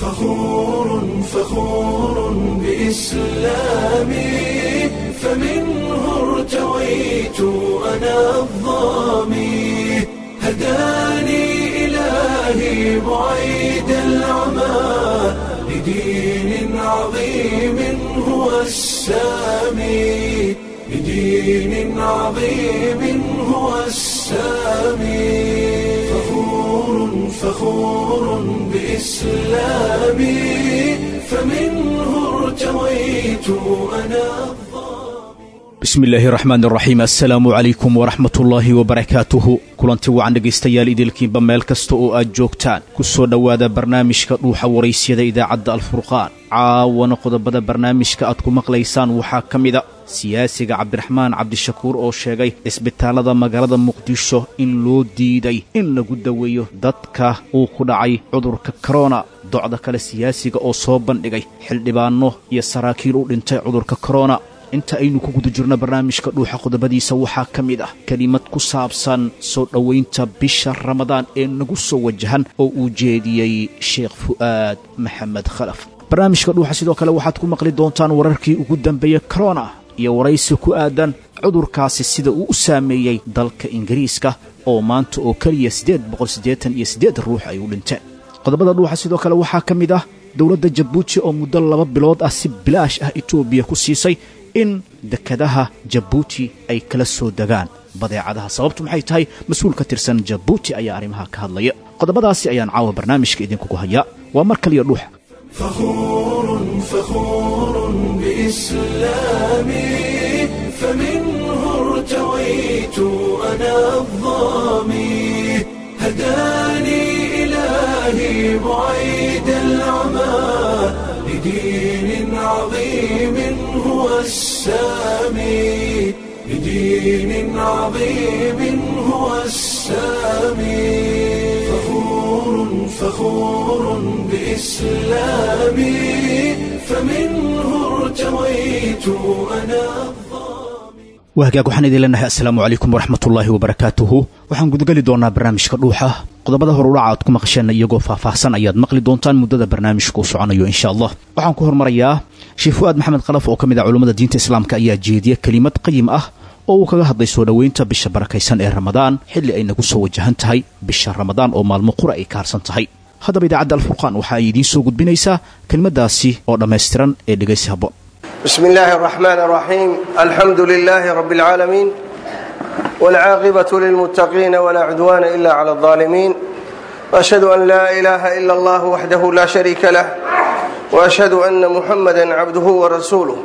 فخور فخور بإسلامي فمنه ارتويت أنا الظامي هداني إلهي بعيد العمى لدين عظيم هو السامي لدين عظيم هو السامي فخور فخور بإسلامي فمنه ارتويت أنا bismi illaahi raxmaan raxiim assalaamu calaykum waraxmat ullaahi wabarakaatuhu kulanti wacan dhegaystayaal idilkiinba meel kasta oo aad joogtaan ku soo dhowaada barnaamijka dhuuxa waraysyada idaacadda alfurqaan caawana qodobada barnaamijka aad ku maqlaysaan waxaa ka mida siyaasiga cabdiraxmaan cabdishakuur oo sheegay isbitaallada magaalada muqdisho in loo diiday in lagu daweeyo dadka uu ku dhacay cudurka korona docda kale siyaasiga oo soo bandhigay xildhibaanno iyo saraakiil u dhintay cudurka korona inta aynu ku guda jirno barnaamijka dhuuxa qodobadiisa waxaa ka mid ah kelimad ku saabsan soo dhowaynta bisha ramadaan ee nagu soo wajahan oo uu jeediyey sheekh fu'aad maxamed khalaf barnaamijka dhuuxa sidoo kale waxaad ku maqli doontaan wararkii ugu dambeeyey korona iyo waraysi ku aadan cudurkaasi sida uu u saameeyey dalka ingiriiska oo maanta oo keliya siddeed boqol siddeetan iyo siddeed ruux ay u dhinteen qodobada dhuuxa sidoo kale waxaa ka mid ah dowladda jabuuti oo muddo laba bilood ah si bilaash ah etoobiya ku siisay in dekadaha jabuuti ay kala soo degaan badeecadaha sababtu maxay tahay mas-uul ka tirsan jabuuti ayaa arrimaha ka hadlaya qodobadaasi ayaan caawa barnaamijka idinkugu hayaa waa mar kaliya dhuuxa فخور فخور بإسلامي فمنه ارتويت أنا الظامي هداني إلهي بعيد العمى لدين عظيم هو السامي لدين عظيم هو السامي فخور فخور بإسلامي فمنه ارتويت أنا waa hagaag waxaan idin leenahay assalaamu calaykum waraxmatullaahi wabarakaatuhu waxaan gudageli doonaa barnaamijka dhuuxa qodobada horudhaca aad ku maqasheenna iyagoo faahfaahsan ayaad maqli doontaan muddada barnaamijka uu soconayo insha allah waxaan ku hormarayaa sheekh fu'aad maxamed khalaf oo ka mid ah culummada diinta islaamka ayaa jeediya kelimad qayim ah oo uu kaga hadlay soo dhoweynta bisha barakaysan ee ramadaan xilli ay nagu soo wajahan tahay bisha ramadaan oo maalmo qura ay ka harsan tahay haddaba idaacadda alfurqaan waxa ay idiin soo gudbinaysaa kelimadaasi oo dhammaystiran ee dhegaysi habboon بسم الله الرحمن الرحيم الحمد لله رب العالمين والعاقبة للمتقين ولا عدوان إلا على الظالمين وأشهد أن لا إله إلا الله وحده لا شريك له وأشهد أن محمدا عبده ورسوله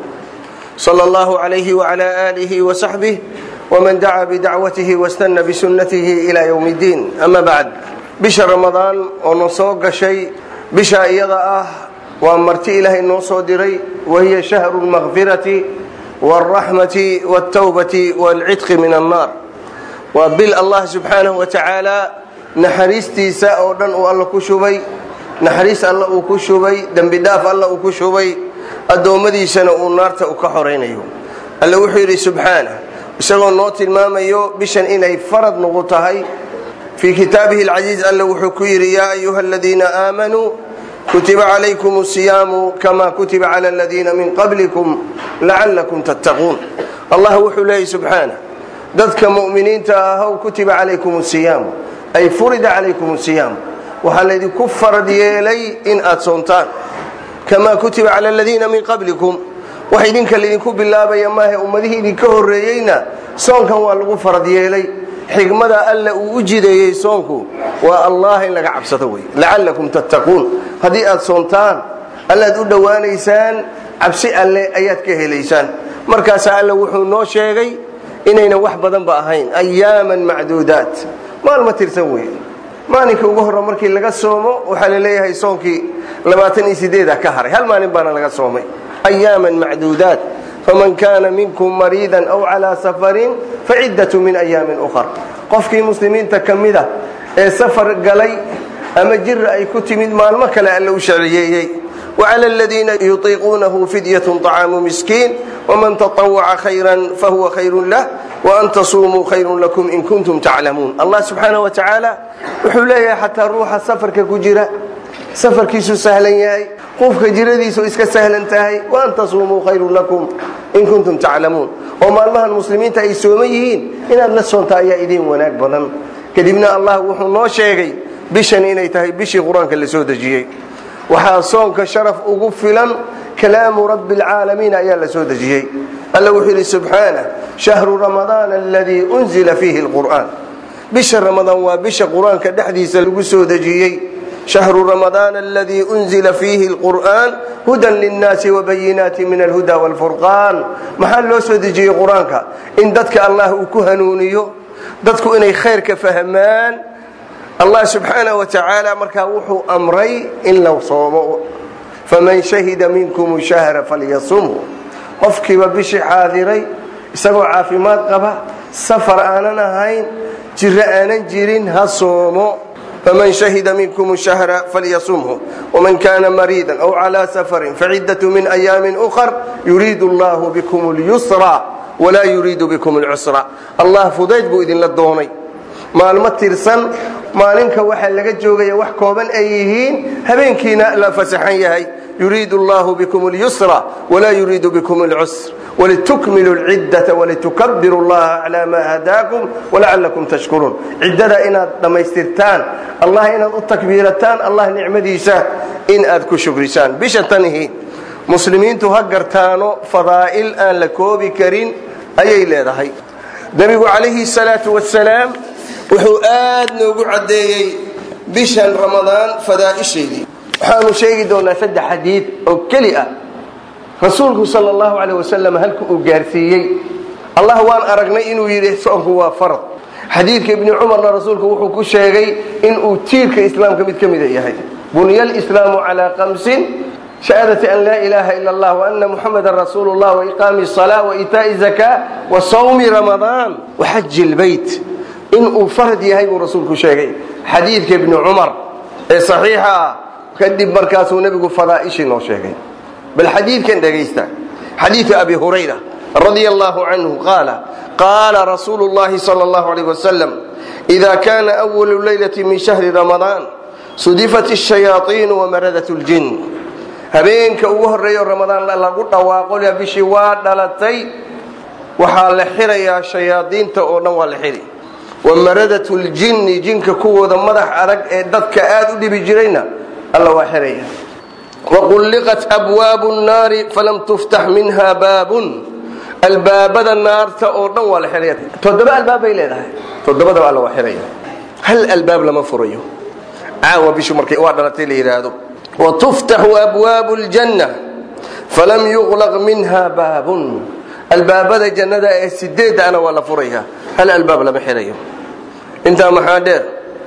صلى الله عليه وعلى آله وصحبه ومن دعا بدعوته واستنى بسنته إلى يوم الدين أما بعد بش رمضان ونصوق شيء بش إيضا waa marti ilaahay noo soo diray wahiya shahru lmakfirati wاlraxmati wاltawbati wاlcidqi min annaar waa bil allah subxaanahu wa tacaala naxariistiisa oo dhan uu alla ku shubay naxariis alla uu ku shubay dembi dhaaf alla uu ku shubay addoommadiisana uu naarta u ka xoraynayo alle wuxuu yidhi subxaanah isagoo noo tilmaamayo bishan inay farad nugu tahay fii kitaabihi alcasiiz alle wuxuu ku yidhi yaa ayuha aladiina aamanuu kutiba calaykum asiyaamu kama kutiba cala aladiina min qablikum lacallakum tattaquun allah wuxuu leeyay subxaana dadka mu'miniinta ahow kutiba calaykum asiyaamu ay furida calaykum asiyaamu waxaa laydinku farad yeelay in aad soontaan kamaa kutiba cala aladiina min qablikum wax idinka laydinku bilaabaya maahe ummadihii idinka horreeyeyna soonkan waa lagu farad yeelay xigmada alle uu u jideeyey soonku waa allah in laga cabsado wey lacallakum tattaquun haddii aad soontaan allaad u dhowaanaysaan cabsi alle ayaad ka helaysaan markaasaa alle wuxuu noo sheegay inaynan wax badanba ahayn ayaaman macduudaat maalma tirsan wey maalinka ugu horra markii laga soomo waxaa la leeyahay soonkii labaatan iyo sideeda ka haray hal maalin baana laga soomay ayaaman macduudaat faman kaana minkum mariidan aw calaa safarin faciddatu min ayaamin ukhar qofkii muslimiinta ka mida ee safar galay ama jira ay ku timid maalmo kale alle u sharciyeeyey wacala aladiina yutiiquunahu fidyatun طacaamu miskiin waman taطawaca khayran fahuwa khayrun lah waan tasuumuu khayrun lakum in kuntum taclamuun allah subxaana wa tacaala wuxuu leeyahay xataa ruuxa safarka ku jira safarkiisu sahlan yahay qofka jiradiisu iska sahlan tahay wa an tasuumuu khayrun lakum in kuntum taclamuun oo maalmahan muslimiinta ay sooman yihiin inaad la soonta ayaa idiin wanaag badan kadibna allah wuxuu noo sheegay bishan inay tahay bishii qur-aanka la soo dejiyey waxaa soonka sharaf ugu filan kalaamu rabbi alcaalamiin ayaa la soo dejiyey alla wuxuu yidhi subxaanah shahru ramadaan aladii unzila fiihi lqur'aan bisha ramadaan waa bisha qur-aanka dhexdiisa lagu soo dejiyey shahru ramadaan aladii unzila fiihi lqur'aan hudan linnaasi wabayinaati min alhuda waalfurqaan maxaa loo soo dejiyey qur-aanka in dadka allah uu ku hanuuniyo dadku inay khayrka fahmaan allah subxaanah wa tacaala markaa wuxuu amray in la soomo faman shahida minkum shahra falyasumhu qofkiiba bishii xaadiray isagoo caafimaad qaba safar aanan ahayn jiro aanan jirin ha soomo faman shahida minkum shahra falyasumhu waman kana mariidan aw calaa safarin faciddatu min ayaamin ukhar yuriidu allahu bikum lyusra walaa yuriidu bikum lcusra allah fudayd buu idinla doonay maalmo tirsan maalinka waxaa laga joogaya wax kooban ay yihiin habeenkiina la fasaxan yahay yuriidu allahu bikum اlyusra walaa yuriidu bikum اlcusr walitukmilu اlciddata walitukabiru llaha calaa maa hadaakum walacalakum tashkuruun ciddada inaad dhammaystirtaan allah inaad u takbiirataan allah nicmadiisa in aad ku shukrisaan bisha tanihi muslimiintu ha gartaano fadaa'il aan la koobi karin ayay leedahay nebigu calayhi salaatu wasalaam wuxuu aad noogu caddeeyey bishan ramadaan fadaa'isheedii waxaanu sheegi doonaa saddex xadiid oo keli ah rasuulku sal allahu caleyh wasalam halka uu gaarsiiyey allah waan aragnay inuu yidhi soonku waa farad xadiidka ibni cumarna rasuulku wuxuu ku sheegay inuu tiirka islaamka mid ka mida yahay bunya alislaamu calaa kamsin shahaadati an laa ilaaha ila allah waana muxamadan rasuulu llah waiqaami salaa waitaa'i zakaa wa sawmi ramadaan waxaji lbeyt inuu farad yahay buu rasuulku sheegay xadiidka ibni cumar ee saxiixa ah kadib markaasuu nebigu fadaa'ishii noo sheegay bal xadiidkan dhegaysta xadiidu abi hurayra radia allahu canhu qaala qaala rasuulu llahi sala allahu alayh wasalam ida kana awalu leylati min shahri ramadaan sudifat ashayaaiinu wamaradat ljin habeenka ugu horreeyo ramadaan lagu dhawaaqo bishii waa dhalatay waxaa la xirayaa shayaadiinta oo dhan waa la xiri wamaradat ljinni jinka kuwooda madax adag ee dadka aad u dhibi jirayna alla waa xiraya waqulliqat abwaabu nnaari falam tuftax minha baabun albaabada naarta oo dhan waa la xiraya toddoba albaab bay leedahay toddobadaba alla waa xiraya hal albaab lama furayo caawa bishu markay waa dhalatay la yidhaahdo watuftaxu abwaabu ljanna falam yuqlaq minha baabun albaabada jannada ee sideedana waa la furaya hal albaab lama xirayo intaa maxaa dheer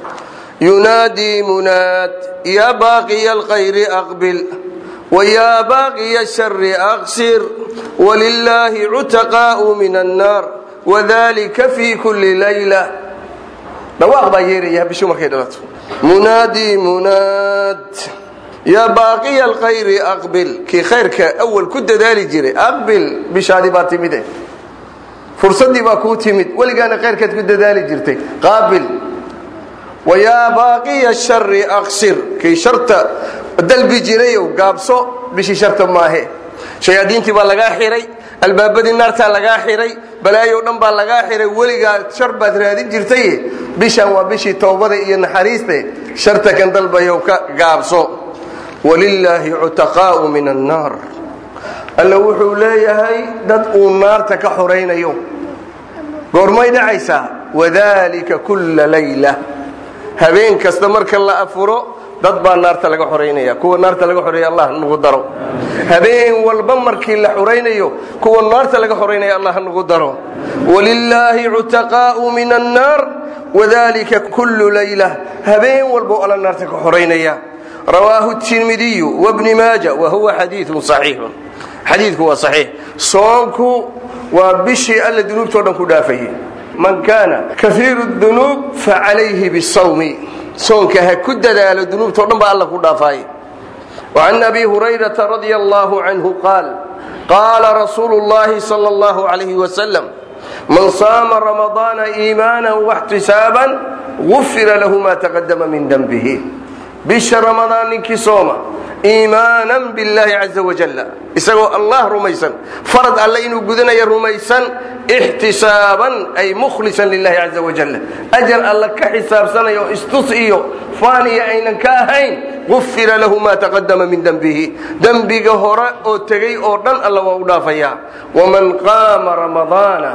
yunaadii munaad yaa baaqiya alkhayri aqbil wayaa baaqiya ashari aqsir walilaahi cutaqaa'u min annaar wadalika fii kulli layla dhawaaq baa yeeraya bishu markay dhalato munaadii munaad yaa baaqiya alkhayri aqbil kii khayrka awal ku dadaali jiray aqbil bishaadii baa timide fursaddii baa kuu timid weligaana khayrkaad ku dadaali jirtay qaabil wayaa baaqiya shari aqsir kii sharta dalbi jirayow gaabso bishii sharta maahe shayaadiintii baa lagaa xiray albaabadii naartaa lagaa xiray balaayo dhan baa lagaa xiray weligaa shar baad raadin jirtay bishan waa bishii towbada iyo naxariiste sharta kan dalbayow ka gaabso walilaahi cutaqaa'u min annaar alla wuxuu leeyahay dad uu naarta ka xoraynayo goormay dhacaysaa wadalika kulla layla habeen kasta marka la afuro dad baa naarta laga xoraynaya kuwa naarta laga xoreeya allah nagu daro habeen walba markii la xoraynayo kuwa naarta laga xoraynaya allah nagu daro walilaahi cutaqaa'u min annaar wadalika kullu layla habeen walba alla naarta ka xoraynaya rawaahu tirmidiyu wabni maaja wa huwa xadiiun saxiixun xadiidku waa saxiix soonku waa bishii alla dunuubtao dhan ku dhaafayay man kaana kaiiru dunuub facalayhi bisawmi soonka ha ku dadaalo dunuubtao dhan baa alla ku dhaafaay وعن أبي هريرة رضي الله عنه قال قال رسول الله صلى الله عليه وسلم من صام رمضان إيمانا واحتسابا غفر له ما تقدم من ذنبه bisha ramadaan ninkii sooma iimaanan billaahi caza wajalla isagoo allah rumaysan farad alle inuu gudanayo rumaysan ixtisaaban ay mukhlisan lilahi caza wajalla ajar alle ka xisaabsanayo istus iyo faaniya aynan ka ahayn gufira lahu maa taqadama min dembihi dembiga hore oo tegey oo dhan alla waa u dhaafayaa waman qaama ramadaana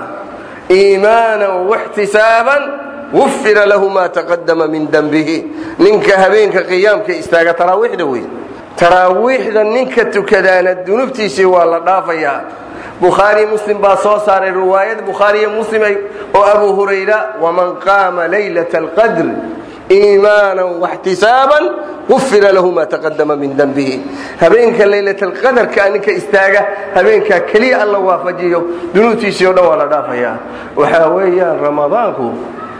iimaanan waxtisaaban gufira lahu maa taqadama min dembihi ninka habeenka qiyaamka istaaga taraawiixda wey taraawiixda ninka tukadaana dunuubtiisii waa la dhaafayaa bukhaari muslim baa soo saaray riwaayad bukhaariyo muslim oo abu hurayra waman qaama laylata alqadr iimaanan waxtisaaban gufira lahu maa taqadama min dembihi habeenka laylatalqadarkaa ninka istaaga habeenkaa keliya alla waafajiyo dunuubtiisii o dhan waa la dhaafayaa waxaa weeyaan ramadaanku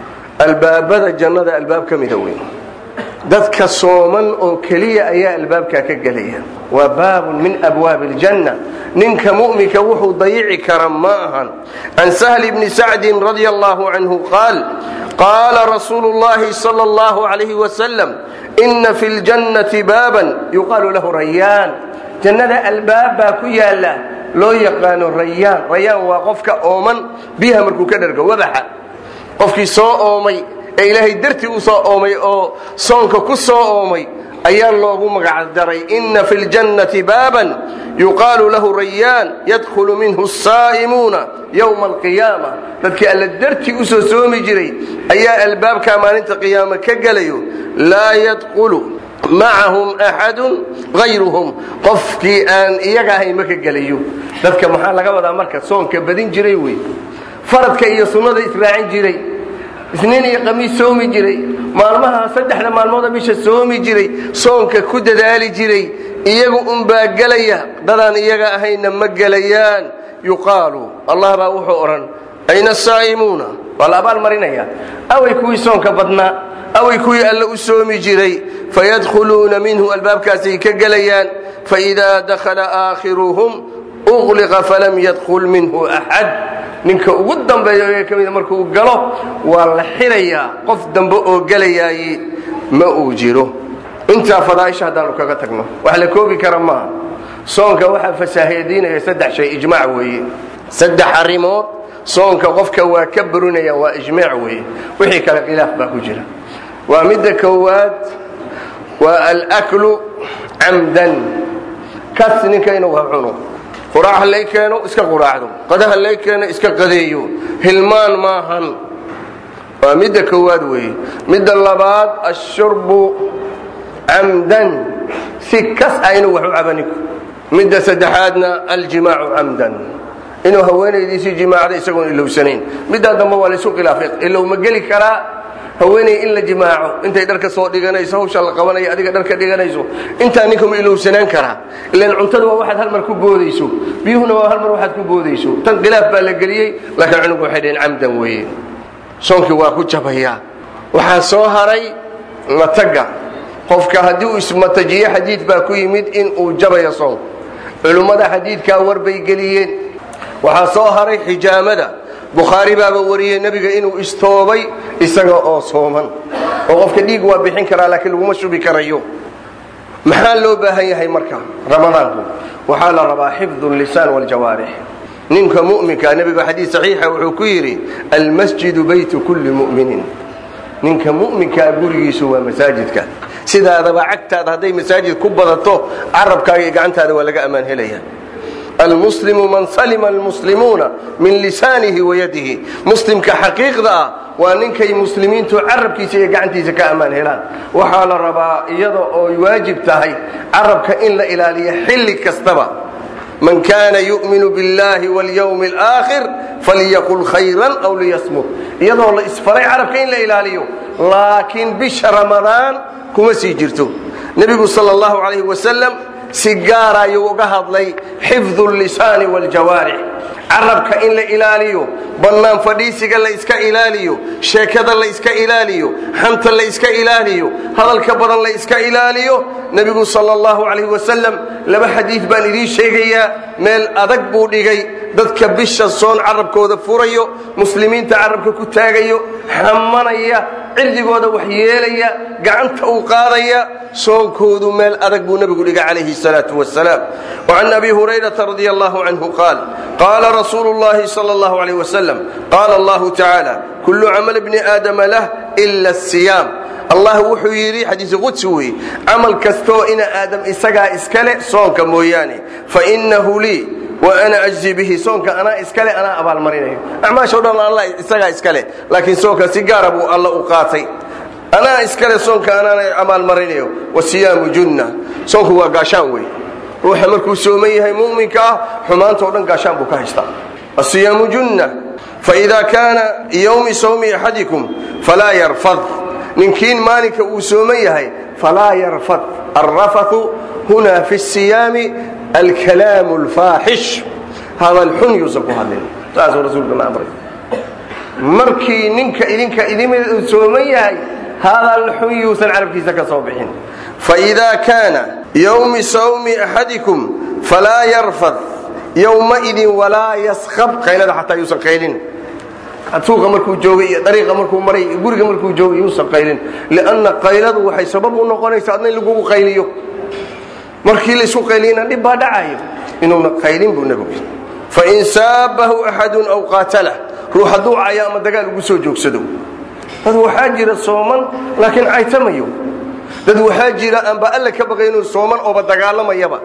albaabada jannada albaab ka mida weyn dadka sooman oo keliya ayaa albaabkaa ka gelaya waa baabun min abwaabi aljanna ninka mu'minka wuxuu dayici kara ma ahan can sahli bni sacdin radia allahu canhu qaal qaala rasuulu llahi sala allahu alayhi wasalam ina fi ljannati baaban yuqaalu lahu rayaan jannada albaab baa ku yaala loo yaqaano rayaan rayaan waa qofka ooman biyaha markuu ka dhergo wabaxa qofkii soo oomay ee ilaahay dartii u soo oomay oo soonka ku soo oomay ayaa loogu magacdaray ina fi ljannati baaban yuqaalu lahu rayaan yadkhulu minhu asaa'imuuna yowma alqiyaama dadkii alla dartii u soo soomi jiray ayaa albaabkaa maalinta qiyaama ka gelayo laa yadkhulu macahum axadun hayruhum qofkii aan iyaga ahayn ma ka gelayo dadka maxaa laga wadaa marka soonka badin jiray wey faradka iyo sunnada israacin jiray isniin iyo qamiis soomi jiray maalmaha saddexda maalmooda bisha soomi jiray soonka ku dadaali jiray iyagu unbaa gelaya dadaan iyaga ahayna ma gelayaan yuqaalu allah baa wuxuu odhan ayna asaa'imuuna waa la abaal marinaya away kuwii soonka badnaa away kuwii alle u soomi jiray fayadkhuluuna minhu albaabkaasay ka gelayaan faidaa dakhala aakhiruhum uqliqa falam yadkhul minhu axad ninka ugu dambeeya ee ka mida markuu galo waa la xirayaa qof dambe oo gelayaaye ma uu jiro intaa fadaaisha haddaanu kaga tagno wax la koobi kara maaha soonka waxaa fasaahadiinaya saddex shay ijmaac weeye saddex arrimood soonka qofka waa ka barinaya waa ijmaac weeye wixii kale khilaaf baa ku jira waa midda koowaad waa alaklu camdan kas ninka inuu ha cuno quraac halay keeno iska quraacdo qada halay keeno iska qadeeyo hilmaan maahan waa midda koowaad weeye midda labaad ashurbu camdan si kas ah inuu wax u cabaniko midda saddexaadna aljimaacu camdan inuu haweenaydiisii jimaacda isagoon ilowsanayn middaa dambe waa laysu khilaafay ilow ma geli karaa haweeney in la jimaaco intay dharka soo dhiganayso hawsha la qabanayo adiga dharka dhiganayso intaa ninka ma ilowsanaan karaa ilan cuntada waa waxaad hal mar ku boodayso biyuhuna waa hal mar waxaad ku boodayso tan khilaaf baa la geliyey laakiin cunugu waxay dhaheen camdan weeye soonkii waa ku jabayaa waxaa soo haray mataga qofka haddii uu ismatajiyo xadiid baa ku yimid in uu jabayo soonka culummada xadiidkaa warbay geliyeen waxaa soo haray xijaamada bukhaari baaba wariyey nebiga inuu istoobay isaga oo sooman oo qofka dhiig waa bixin karaa laakiin laguma shubi karayo maxaa loo baahan yahay marka ramadaanku waxaa la rabaa xifdu lisaan wljawaarix ninka mu'minka nebigu xadiid saxiixa wuxuu ku yidhi almasjidu baytu kulli mu'minin ninka mu'minkaa gurigiisu waa masaajidka sidaadaba cagtaada hadday masaajid ku badato carabkaaga iyo gacantaada waa laga ammaan helaya almuslimu man salima almuslimuuna min lisaanihi wayadihi muslimka xaqiiqda ah waa ninkay muslimiintu carabkiisa iyo gacantiisa ka ammaan helaan waxaa la rabaa iyada oo waajib tahay carabka in la ilaaliyo xilli kastaba man kana yu'minu biاllahi wاlyawmi اlآakhir falyaqul khayran aw liyasmut iyadoo la isfaray carabka in la ilaaliyo laakiin bisha ramadaan kuma sii jirto nebigu sal اllahu alayh wasalam si gaara ayuu uga hadlay xifdu lisaani wاljawaarix carabka in la ilaaliyo bannaan fadhiisiga la iska ilaaliyo sheekada la iska ilaaliyo xanta la iska ilaaliyo hadalka badan la iska ilaaliyo nebigu sal اllahu alayh wasalam laba xadiid baan idiin sheegayaa meel adag buu dhigay dadka bisha soon carabkooda furayo muslimiinta carabka ku taagayo xamanaya cirdigooda wax yeelaya gacanta uu qaadaya soonkoodu meel adag buu nebigu dhigay calayhi salaau wasalaam wacan abi hurayrata radi allahu canhu qaal qaala rasuulu llahi sal allahu alayh wasalam qaala allahu tacaala kullu camal bni aadama lah ila asiyaam allah wuxuu yidhi xadiisi qudsi weeye camal kastoo ina aadam isagaa iskale soonka mooyaane fainahu lii wa ana ajzi bihi soonka anaa iskale anaa abaalmarinayo acmaashao dhan alla isagaa iskale laakiin soonka si gaara buu alla u qaatay anaa iskale soonka anaana abaalmarinayo wasiyaamu junna soonku waa gaashaan wey ruuxa markuu sooman yahay mu'minka ah xumaantao dhan gaashaan buu ka haystaa asiyaamu junna faida kaana yowmi sawmi axadikum falaa yarfad ninkiin maalinka uu sooman yahay falaa yarfad alrafatu huna fi siyaami alkalaamu alfaaxish hadal xun yuusan ku hadlin saasuu rasuulkuna amray markii ninka idinka idimid uu sooman yahay hadal xun yuusan carabkiisa ka soo bixin faإida kaana yowmi sawmi axadikum falaa yarfad yowmaidin walaa yaskab qaylada xataa yuusan qaylin suuqa markuu joogay iyo dariiqa markuu maray iyo guriga markuu joogay yuusan qaylin lianna qayladu waxay sabab u noqonaysa adna in lagugu qayliyo markii laisku qayliyana dhib baa dhacayo inuuna qaylin buu nebigu fain saabahu axadun aw qaatalah ruux hadduu cayo ama dagaal ugu soo joogsado dad waxaa jira sooman laakiin caytamayo dad waxaa jira aanba alle ka baqay inuu sooman ooba dagaalamayaba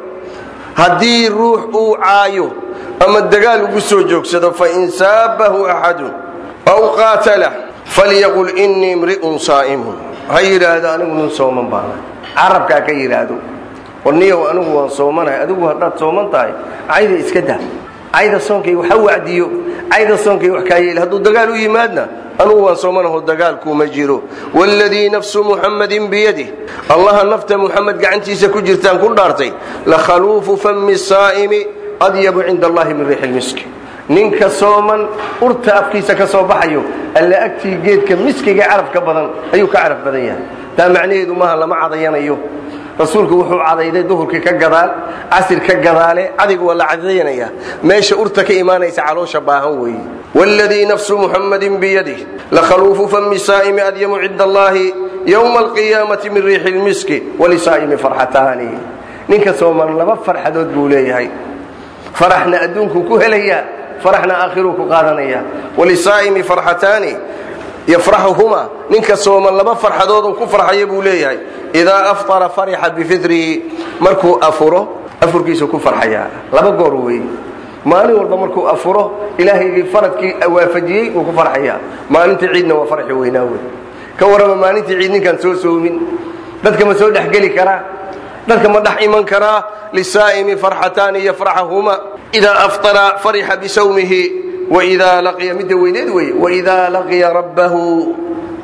haddii ruux uu caayo ama dagaal ugu soo joogsado fain saabahu axadun aw qaatalah falyaqul inii imri'un saa'imun ha yidhaahdo anigu nin sooman baana carabkaa ka yidhaahdo warniyow anigu waan soomanahay adigu haddaad sooman tahay cayda iska daa cayda soonkayga ha wacdiyo cayda soonkayga wax kaa yeeli hadduu dagaal u yimaadna anugu waan soomanaho dagaalkuuma jiro wاladii nafsu muxammadin biyadih allaha nafta muxamed gacantiisa ku jirtaan ku dhaartay lakhaluufu fami saa'imi adyabu cinda allahi min riixi lmiski ninka sooman urta afkiisa ka soo baxayo alla agtii geedka miskiga caraf ka badan ayuu ka caraf badan yahay taa macnaheedu maaha lama cadayanayo rasuulku wuxuu cadayday duhurkii ka gadaal casir ka gadaale cadiga waa la cadayanaya meesha urta ka imaanaysa caloosha baahan weeye wاladii nafsu muxammadin biyadih lakhaluufu fami saa'imi adyamu cinda allahi ywma alqiyaamati min riixi lmiski walisaa'imi farxataani ninka sooman laba farxadood buu leeyahay faraxna adduunkuu ku helayaa faraxna aakhiruu ku qaadanaya walisaa'imi farxataani yafraxuhuma ninka sooman laba farxadooduu ku farxaya buu leeyahay idaa afطara farixa bifirihi markuu afuro afurkiisu ku farxayaa laba goor weeye maalin walba markuu afuro ilaahaygii faradkii waafajiyey wuu ku farxayaa maalintii ciidna waa farxi weynaa wey ka warrama maalintii ciid ninkaan soo soomin dadka ma soo dhexgeli karaa dadka ma dhex iman karaa lisaa'imi farxataani yafraxahuma idaa aftara farixa bisawmihi waidaa laqiya midda weyneed weye waidaa laqiya rabbahu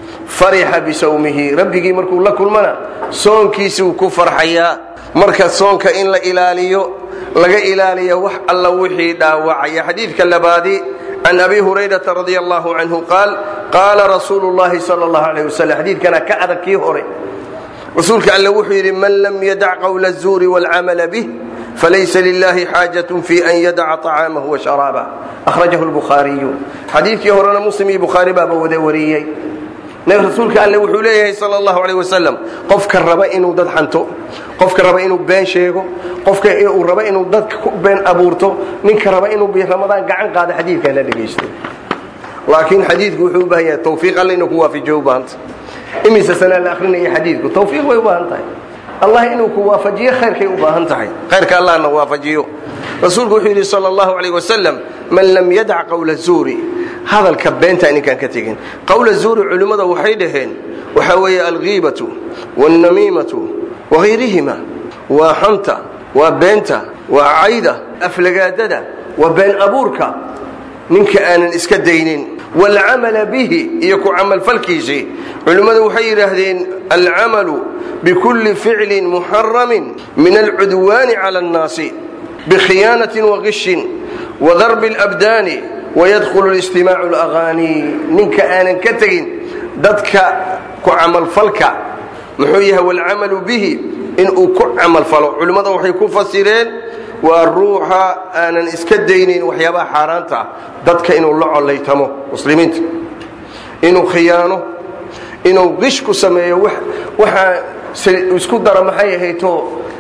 farixa bisawmihi rabbigii markuu la kulmana soonkiisuu ku farxayaa marka soonka in la ilaaliyo laga ilaaliyo wax alla wixii dhaawacaya xadiidka labaadi can abi hurayrata radi allahu canhu qaal qaala rasuulu llahi sal allahu alayh wasalam xadiidkana ka adag kii hore rasuulka alle wuxuu yidhi man lam yadac qawla azuuri waalcamala bih falaysa lilahi xaajatun fi an yadaca طacaamahu wa sharaabah akhrajahu lbukhaariyu xadiidkii horena muslim iyo bukhaari baaba wada wariyey rasuulka alle wuxuu leeyahay sal allahu aleyh wasalam qofka raba inuu dad xanto qofka raba inuu been sheego qofka uu raba inuu dadka ku been abuurto ninka raba inuu ramadaan gacan qaado xadiidkaa la dhegaysto laakiin xadiidku wuxuu u baahan yahay tawfiiq alle inuu ku waafajiyo u baahanta imise sanaa la akrinaya xadiidku tawfiiq bay u baahan tahay allah inuu ku waafajiyo khayrkay u baahan tahay khayrka allahna waafajiyo rasuulku wuxuu yidhi sal allahu aleyh wasalam man lam yadac qawla zuuri hadalka beenta ninkaan ka tegin qawla zuuri culimmada waxay dhaheen waxaa weeye alghiibatu wاlnamiimatu wahayrihima waa xanta waa beenta waa cayda aflagaadada waa been abuurka ninka aanan iska daynin wاlcamala bihi iyo ku camalfalkiisii culimmadu waxay yidhaahdeen alcamalu bikulli ficlin muxaramin min alcudwaani cala اnnaasi bkhiyaanaةi wagishin wadarbi اlabdaani wayadkhulu istimaacu اlagaani ninka aanan ka tegin dadka ku camalfalka muxuu yahay wاlcamalu bihi inuu ku camalfalo culimmada waxay ku fasireen waa ruuxa aanan iska daynayn waxyaabaha xaaraanta ah dadka inuu la collaytamo muslimiinta inuu khiyaano inuu qish ku sameeyo waxaa isku daro maxay ahayto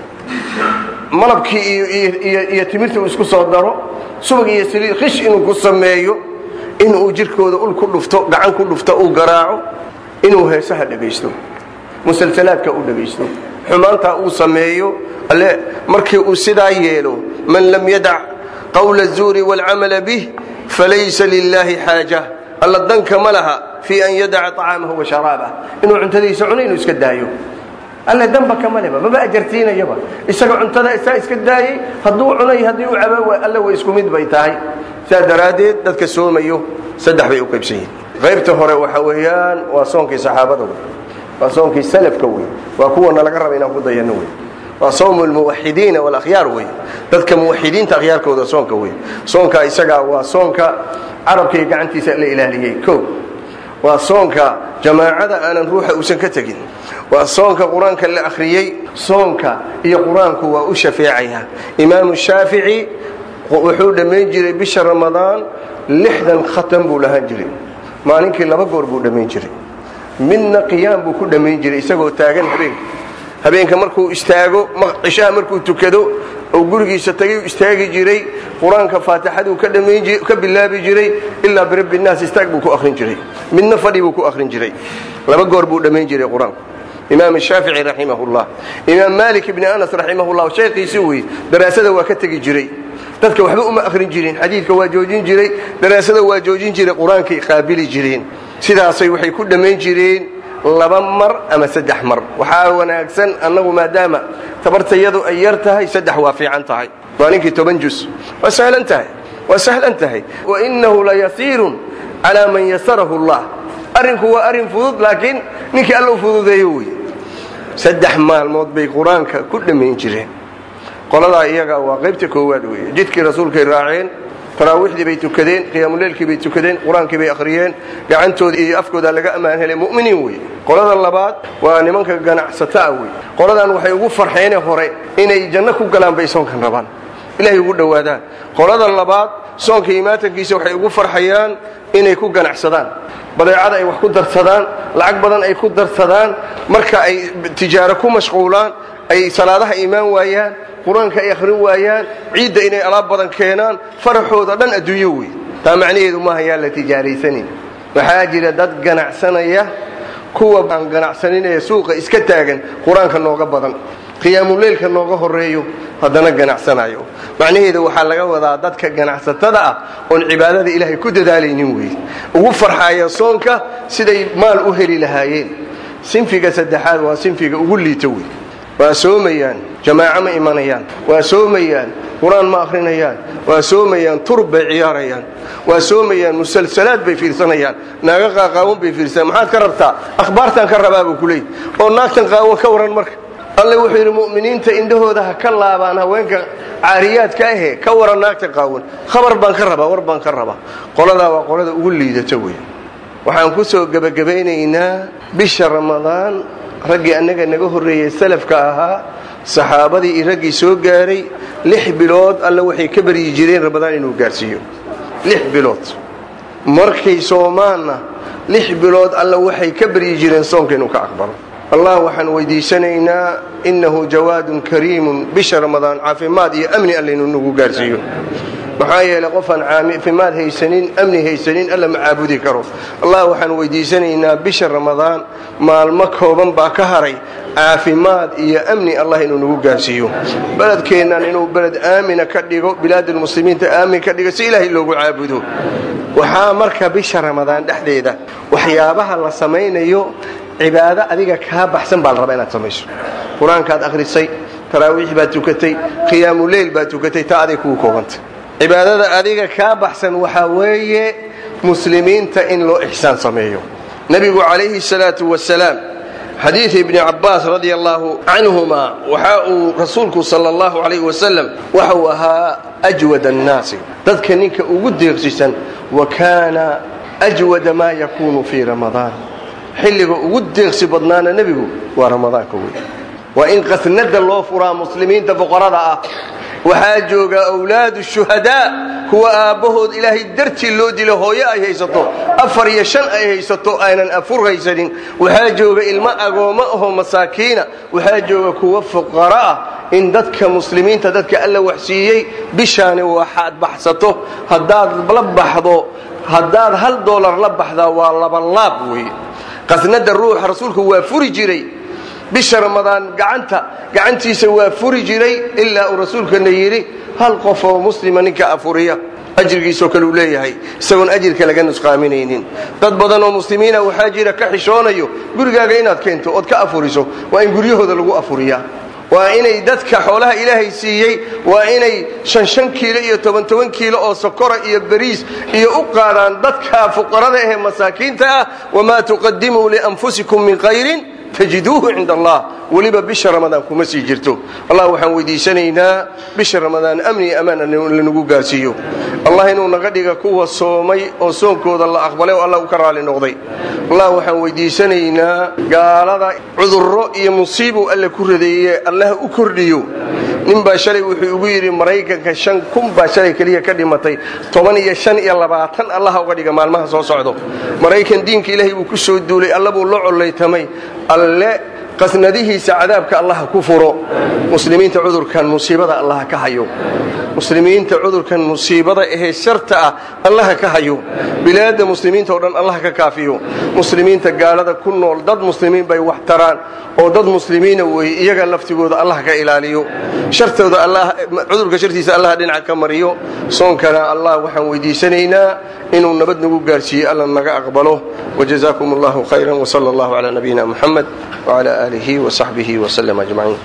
malabkii iyo timirta uu isku soo daro subag iyo saliid qish inuu ku sameeyo inuu jirkooda ul ku dhufto gacan ku dhufto uu garaaco inuu heesaha dhegaysto musalsalaadka u dhegaysto xumaantaa uu sameeyo alle markii uu sidaa yeelo man lam yadac qawla الzuuri wاlcamala bih falaysa lilahi xaaja alla danka ma laha fii an yadaca طacaamahu wa sharaabah inuu cuntadiisa cuno inuu iska daayo alle danba kama leba maba ajartiinayaba isaga cuntada isaa iska daayey hadduu cunay haddii u cabo alle way isku mid bay tahay sidaa daraaddeed dadka soomayo saddex bay u qaybsan yihin qaybta hore waxa weeyaan waa soonkii saxaabada wey waa soonkii salafka wey waa kuwana laga raba inaan ku dayano wey waa soomu lmuwaxidiina walakhyaar wey dadka muwaxidiinta akhyaarkooda soonka wey soonka isagaa waa soonka carabkaiyo gacantiisa la ilaaliyey o waa soonka jamaacada aanan ruuxa uusan ka tegin waa soonka qur-aanka la akhriyey soonka iyo qur-aanku waa u shafeecaya imaamu shaafici wuxuu dhammayn jiray bisha ramadaan lixdan khatan buu lahaan jiray maalinkii laba goor buu dhammayn jiray midna qiyaam buu ku dhammayn jiray isagoo taagan habeenka habeenka markuu istaago cishaha markuu tukado oo gurigiisa tagay istaagi jiray qur-aanka faatixaduu ka bilaabi jiray ilaa birabbi naas istaag buu ku akhrin jiray midna fadhi buu ku akhrin jiray laba goor buu dhammayn jiray qur-aanku imaam shaafici raximahullah imaam maalik ibni anas raximahullah sheekhiisi wey daraasada waa ka tegi jiray dadka waxba uma akhrin jirin xadiidka waa joojin jiray daraasada waa joojin jiray qur-aankay qaabili jireen sidaasay waxay ku dhammayn jireen laba mar ama saddex mar waxaa wanaagsan annagu maadaama tabartayadu ay yar tahay saddex waa fiican tahay maalinkii toban jus waa sahlan tahay waa sahlan tahay wainahu layasiirun calaa man yasarahu allah arrinku waa arrin fudud laakiin ninkii alla u fududeeyo wey saddex maalmood bay qur-aanka ku dhammayn jireen qoladaa iyaga waa qaybta koowaad weeye jidkii rasuulkay raaceen taraawiixdii bay tukadeen qiyaamuleylkii bay tukadeen qur-aankii bay akhriyeen gacantooda iyo afkooda laga ammaan helay mu'miniin wey qolada labaad waa nimanka ganacsataa wey qoladan waxay ugu farxeene hore inay janno ku galaan bay soonkan rabaan ilahay ugu dhowaadaan qolada labaad soonka imaatankiisa waxay ugu farxayaan inay ku ganacsadaan badeecada ay wax ku darsadaan lacag badan ay ku darsadaan marka ay tijaaro ku mashquulaan ay salaadaha imaan waayaan qur-aanka ay akhrin waayaan ciidda inay alaab badan keenaan faraxooda dhan adduunyo wey taa macnaheedu maaha yaan la tijaaraysanin waxaa jira dad ganacsanaya kuwa aan ganacsaninee suuqa iska taagan qur-aanka nooga badan qiyaamuleylka nooga horeeyo haddana ganacsanayo macnaheedu waxaa laga wadaa dadka ganacsatada ah oon cibaadada ilaahay ku dadaalaynin wey ugu farxaya soonka siday maal u heli lahaayeen sinfiga saddexaad waa sinfiga ugu liito wey waa soomayaan jamaaco ma imanayaan waa soomayaan qur-aan ma akhrinayaan waa soomayaan turub bay ciyaarayaan waa soomayaan musalsalaad bay fiirsanayaan naaga qaaqaawan bay fiirsanaan maxaad ka rabtaa akhbaartan ka rabaa buu ku leey oo naagtan qaawan ka waran marka alle wuxuu yidhi mu'miniinta indhahooda ha ka laabaan haweenka caariyaadka ahe ka waran naagta qaawan khabar baan ka rabaa war baan ka rabaa qoladaa waa qolada ugu liidata wey waxaan ku soo gebagabaynaynaa bisha ramadaan raggii annaga naga horreeyey salafka ahaa saxaabadii iyo raggii soo gaaray lix bilood alle waxay ka baryi jireen ramadaan inuu gaarsiiyo lix bilood markay soomaanna lix bilood alle waxay ka baryi jireen soonka inuu ka aqbalo allah waxaan weydiisanaynaa innahu jawaadun kariimun bisha ramadaan caafimaad iyo amni alle inuu nagu gaarsiiyo maxaa yeelay qofaan caafimaad haysanin amni haysanin alla ma caabudi karo allah waxaan weydiisanaynaa bisha ramadaan maalmo kooban baa ka haray caafimaad iyo amni allah inuu nagu gaarsiiyo beledkeennan inuu beled aamina ka dhigo bilaadulmuslimiinta aamin ka dhigo si ilaahay loogu caabudo waxaa marka bisha ramadaan dhexdeeda waxyaabaha la samaynayo cibaado adiga kaa baxsan baa la rabaa inaad samayso qur-aankaad akhrisay taraawiix baad tukatay qiyaamuleyl baad tukatay taa aday kugu koobantay cibaadada adiga kaa baxsan waxaa weeye muslimiinta in loo ixsaan sameeyo nebigu calayhi salaatu wasalaam xadiid ibni cabbaas radia allaahu canhuma waxa uu rasuulku sala allahu calayh wasalam waxa uu ahaa ajwad annaasi dadka ninka ugu deeqsisan wa kaana ajwada maa yakuunu fii ramadaan xilliga ugu deeqsi badnaana nebigu waa ramadaanka wey waa in qasnada loo furaa muslimiinta boqorada ah waxaa jooga awlaadu shuhadaa kuwa aabbahood ilaahay dartii loo dilo hooyo ay haysato afar iyo shan ay haysato aynan afur haysanin waxaa jooga ilmo agoommo ahoo masaakiina waxaa jooga kuwa fuqara ah in dadka muslimiinta dadka alla waxsiiyey bishaani waxaad baxsato haddaad la baxdo haddaad hal doolar la baxdaa waa labalaab weeye qasnada ruuxa rasuulku waa furi jiray bisha ramadaan gacanta gacantiisa waa furi jiray ilaa uu rasuulkana yidhi hal qof oo muslima ninka afuriya ajrigiisoo kale uu leeyahay isagoon ajirka laga nusqaaminaynin dad badan oo muslimiina waxaa jira ka xishoonayo gurigaaga inaad keento ood ka afuriso waa in guryahooda lagu afuriyaa waa inay dadka xoolaha ilaahay siiyey waa inay shan shan kiilo iyo toban toban kiilo oo sokora iyo bariis iyo u qaadaan dadka fuqarada ahee masaakiinta ah wamaa tuqadimuu lianfusikum min khayrin tajiduuhu cinda allah weliba bisha ramadaan kuma sii jirto allah waxaan weydiisanaynaa bisha ramadaan amni ammaan lanagu gaarsiiyo allah inuu naga dhiga kuwa soomay oo soonkooda la aqbalay oo allah u ka raali noqday allah waxaan weydiisanaynaa gaalada cudurro iyo musiibuu alle ku radeeye allah u kordhiyo nin baa shalay wuxuu ugu yidhi maraykanka shan kun baa shalay keliya ka dhimatay toban iyo shan iyo labaatan allaha uga dhiga maalmaha soo socdo maraykan diinka ilaahay buu ku soo duulay alla buu la collaytamay alle qasnadihiisa cadaabka allaha ku furo muslimiinta cudurkan musiibada allaha ka hayo muslimiinta cudurkan musiibada ahee sharta ah allaha ka hayo bilaadda muslimiinta oo dhan allaha ka kaafiyo muslimiinta gaalada ku nool dad muslimiin bay wax taraan oo dad muslimiina weeye iyaga laftigooda allah ka ilaaliyo shartooda cudurka shartiisa allah dhinaca ka mariyo soonkana allah waxaan weydiisanaynaa inuu nabad nagu gaarsiiye alla naga aqbalo wajazaakum allahu khayran wsala allahu calaa nabiyina muxamed wcala aalihi wsaxbihi wslm ajmaciin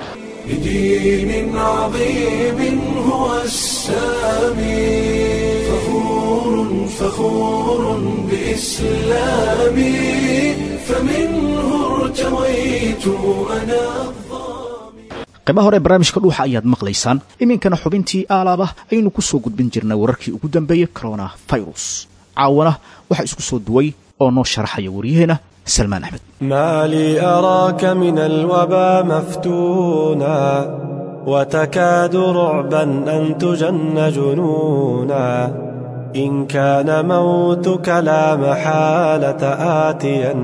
بدين عظيم هو السامي فخور فخور بإسلامي فمنه ارتويت أنا qaybaha hore barnaamijka dhuuxa ayaad maqlaysaan iminkana xubintii aalaabah ayaynu ku soo gudbin jirnay wararkii ugu dambeeyey corona virus caawana waxaa isku soo duway oo noo sharaxaya waryaheena salmaan axmed ما لي أراك من الوبا مفتونا وتكاد رعبا أن تجن جنونا إن كان موتك لا محالة آتيا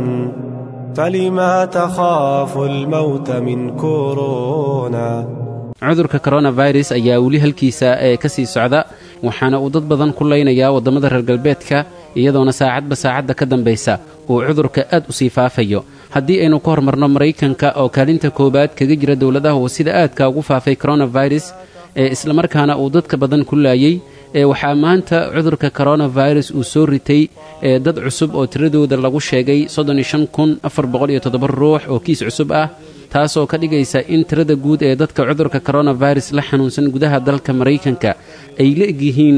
فلما تخاف الموت من كورونا cudurka coronavirus ayaa weli halkiisa ee ka sii socda waxaana uu dad badan ku laynayaa waddamada reer galbeedka iyadoona saacadba saacadda ka dambaysa uu cudurka aad u sii faafayo haddii aynu ka hormarno maraykanka oo kaalinta koowaad kaga jira dowladaha uu sida aadka ugu faafay coronavirus ee islamarkaana uu dadka badan ku laayey ee waxaa maanta cudurka coronavirus uu soo ritay ee dad cusub oo tiradooda lagu sheegay ruux oo kiis cusub ah taasoo ka dhigaysa in tirada guud ee dadka cudurka coronavirus la xanuunsan gudaha dalka maraykanka ay la egyihiin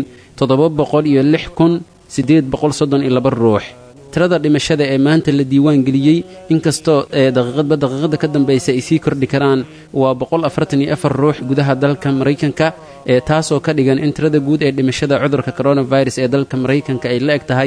ruux tirada dhimashada ee maanta la diiwaan geliyey inkastoo ee daqiiqadba daqiiqada ka dambaysa ay sii kordhi karaan waa ruux gudaha dalka maraykanka ee taasoo ka dhigan in tirada guud ee dhimashada cudurka coronavirus ee dalka maraykanka ay la eg tahay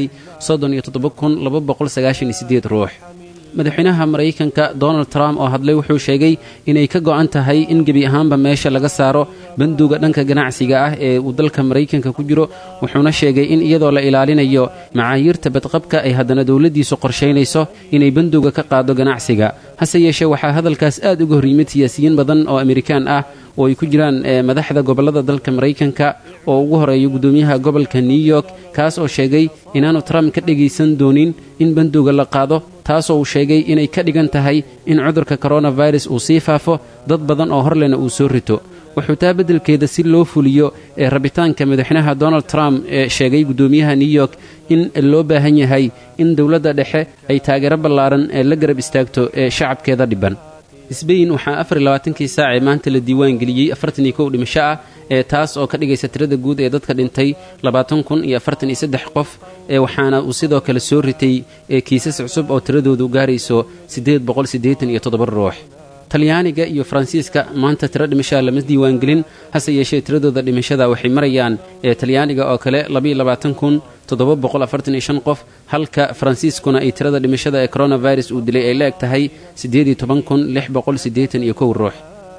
ruux madaxweynaha maraykanka donald trump oo hadlay wuxuu sheegay inay ka go'an tahay in gebi ahaanba meesha laga saaro banduga dhanka ganacsiga ah ee uu dalka maraykanka ku jiro wuxuuna sheegay in iyadoo la ilaalinayo macaayiirta badqabka ay haddana dowladdiisu qorshaynayso inay banduga ka qaado ganacsiga hase yeeshee waxaa hadalkaas aad uga hor yimid siyaasiyiin badan oo amerikaan ah oo ay ku jiraan madaxda gobollada dalka maraykanka oo ugu horeeya guddoomiyaha gobolka new york kaas oo sheegay inaanu trump ka dhegaysan doonin in banduga la qaado taasoo uu sheegay inay ka dhigan tahay in cudurka coronavirus uu sii faafo dad badan oo horlena uu soo rito wuxuu taa beddelkeeda si loo fuliyo ee rabitaanka madaxweynaha donald trump ee sheegay guddoomiyaha new york in loo baahan yahay in dowladda dhexe ay taageero ballaaran ee la garab istaagto ee shacabkeeda dhibban sbain waxaa afar iyo labaatankii saacee maanta la diiwaan geliyey afartan iyo kow dhimasho ah ee taas oo ka dhigaysa tirada guud ee dadka dhintay labaatan kun iyo afartan iyo saddex qof ee waxaana uu sidoo kale soo ritay ee kiisas cusub oo tiradoodu gaarayso siddeed boqol siddeetan iyo toddoba ruux talyaaniga iyo faransiiska maanta tiro dhimashaa lama diiwaangelin hase yeeshee tiradooda dhimashada waxay marayaan ee talyaaniga oo kale labaiyo labaatan kun toddoba boqol afartan iyo shan qof halka faransiiskuna ay tirada dhimashada ee coronavirus uu dilay ay la eg tahay siddeed iyo toban kun lix boqol siddeetan iyo kow ruux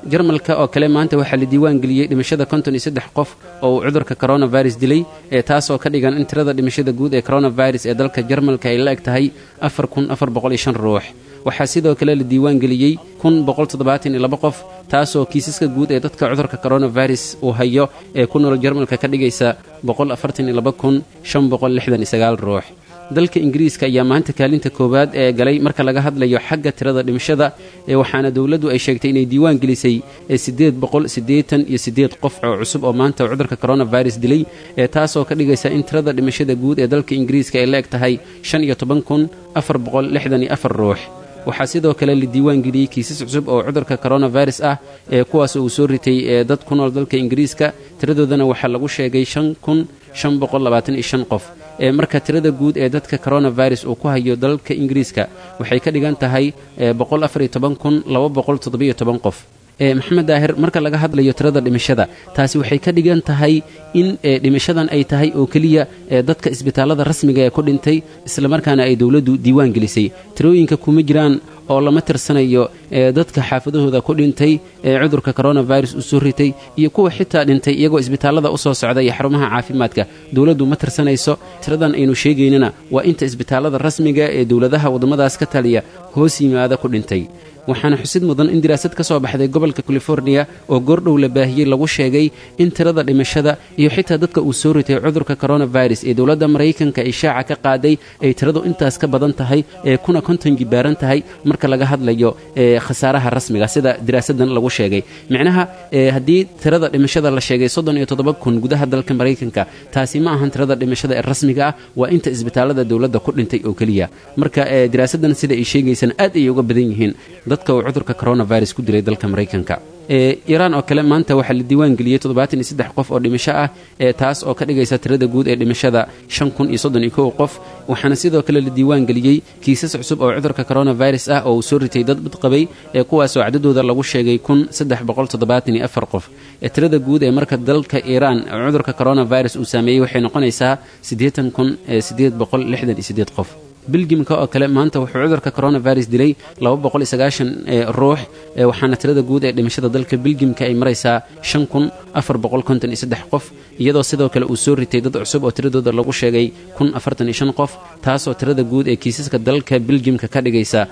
jarmalka oo kale maanta waxaa la diiwaan geliyey dhimashada konton iyo saddex qof oo uu cudurka coronavirus dilay ee taasoo ka dhigan in tirada dhimashada guud ee coronavirus ee dalka jarmalka ay la eg tahay afar kun afar boqol iyo shan ruux waxaa sidoo kale la diiwaan geliyey kun boqol toddobaatan iyo laba qof taasoo kiisaska guud ee dadka cudurka coronavirus uu hayo ee ku nool jarmalka ka dhigaysa boqol afartan iyo laba kun shan boqol lixdan iyo sagaal ruux dalka ingiriiska ayaa maanta kaalinta koowaad ee galay marka laga hadlayo xagga tirada dhimashada ee waxaana dowladdu ay sheegtay inay diiwaan gelisay ee siddeed boqol siddeetan iyo siddeed qof oo cusub oo maanta cudurka coronavirus dilay ee taasoo ka dhigaysa in tirada dhimashada guud ee dalka ingiriiska ay la eg tahay shan iyo toban kun afar boqol lixdan iyo afar ruux waxaa sidoo kale la diiwaan geliyey kiisas cusub oo cudurka coronavirus ah ee kuwaas uu soo ritay ee dad ku nool dalka ingiriiska tiradoodana waxaa lagu sheegay shan kun shan boqol labaatan iyo shan qof ee marka tirada guud ee dadka coronavirus uu ku hayo dalka ingiriiska waxay ka dhigan tahay boqol afar iyo toban kun laba boqol toddobiyo toban qof maxamed daahir marka laga hadlayo tirada dhimashada taasi waxay ka dhigan tahay in dhimashadan ay tahay oo keliya dadka isbitaallada rasmiga ee ku dhintay islamarkaana ay dowladdu diiwaan gelisay tirooyinka kuma jiraan oo lama tirsanayo dadka xaafadahooda ku dhintay ee cudurka coronavirus u soo ritay iyo kuwa xitaa dhintay iyagoo isbitaallada u soo socda iyo xarumaha caafimaadka dowladdu ma tirsanayso tiradan aynu sheegaynana waa inta isbitaallada rasmiga ee dowladaha waddamadaas ka taliya hoos yimaada ku dhintay waxaana xusid mudan in diraasad ka soo baxday gobolka californiya oo goordhow la baahiyey lagu sheegay in tirada dhimashada iyo xitaa dadka uu soo ritay cudurka coronavirus ee dowladda maraykanka ay shaaca ka qaaday ay tiradu intaas ka badan tahay ee kuna konton jibaaran tahay marka laga hadlayo khasaaraha rasmiga sida diraasadan lagu sheegay micnaha haddii tirada dhimashada la sheegay soddon iyo toddoba kun gudaha dalka maraykanka taasi ma ahan tirada dhimashada ee rasmiga ah waa inta isbitaallada dowladda ku dhintay oo keliya marka diraasadan sida ay sheegaysaan aad ayay uga badan yihiin dadka uu cudurka coronavirus ku dilay dalka maraykanka iiraan oo kale maanta waxaa la diiwaan geliyey toddobaatan iyo saddex qof oo dhimasho ah ee taas oo ka dhigaysa tirada guud ee dhimashada shan kun iyo soddon iyo kow qof waxaana sidoo kale la diiwaan geliyey kiisas cusub oo cudurka coronavirus ah oo uu soo ritay dad badqabay ee kuwaasoo cadadooda lagu sheegay kun saddex boqol toddobaatan iyo afar qof ee tirada guud ee marka dalka iiraan cudurka coronavirus uu saameeyey waxay noqonaysaa siddeetan kun siddeed boqol lixdan iyo siddeed qof biljimka oo kale maanta wuxuu cudurka coronavirus dilay ruux waxaana tirada guud ee dhimashada dalka biljimka ay maraysaa qof iyadoo sidoo kale uu soo ritay dad cusub oo tiradooda lagu sheegay qof taasoo tirada guud ee kiisaska dalka biljimka ka dhigaysa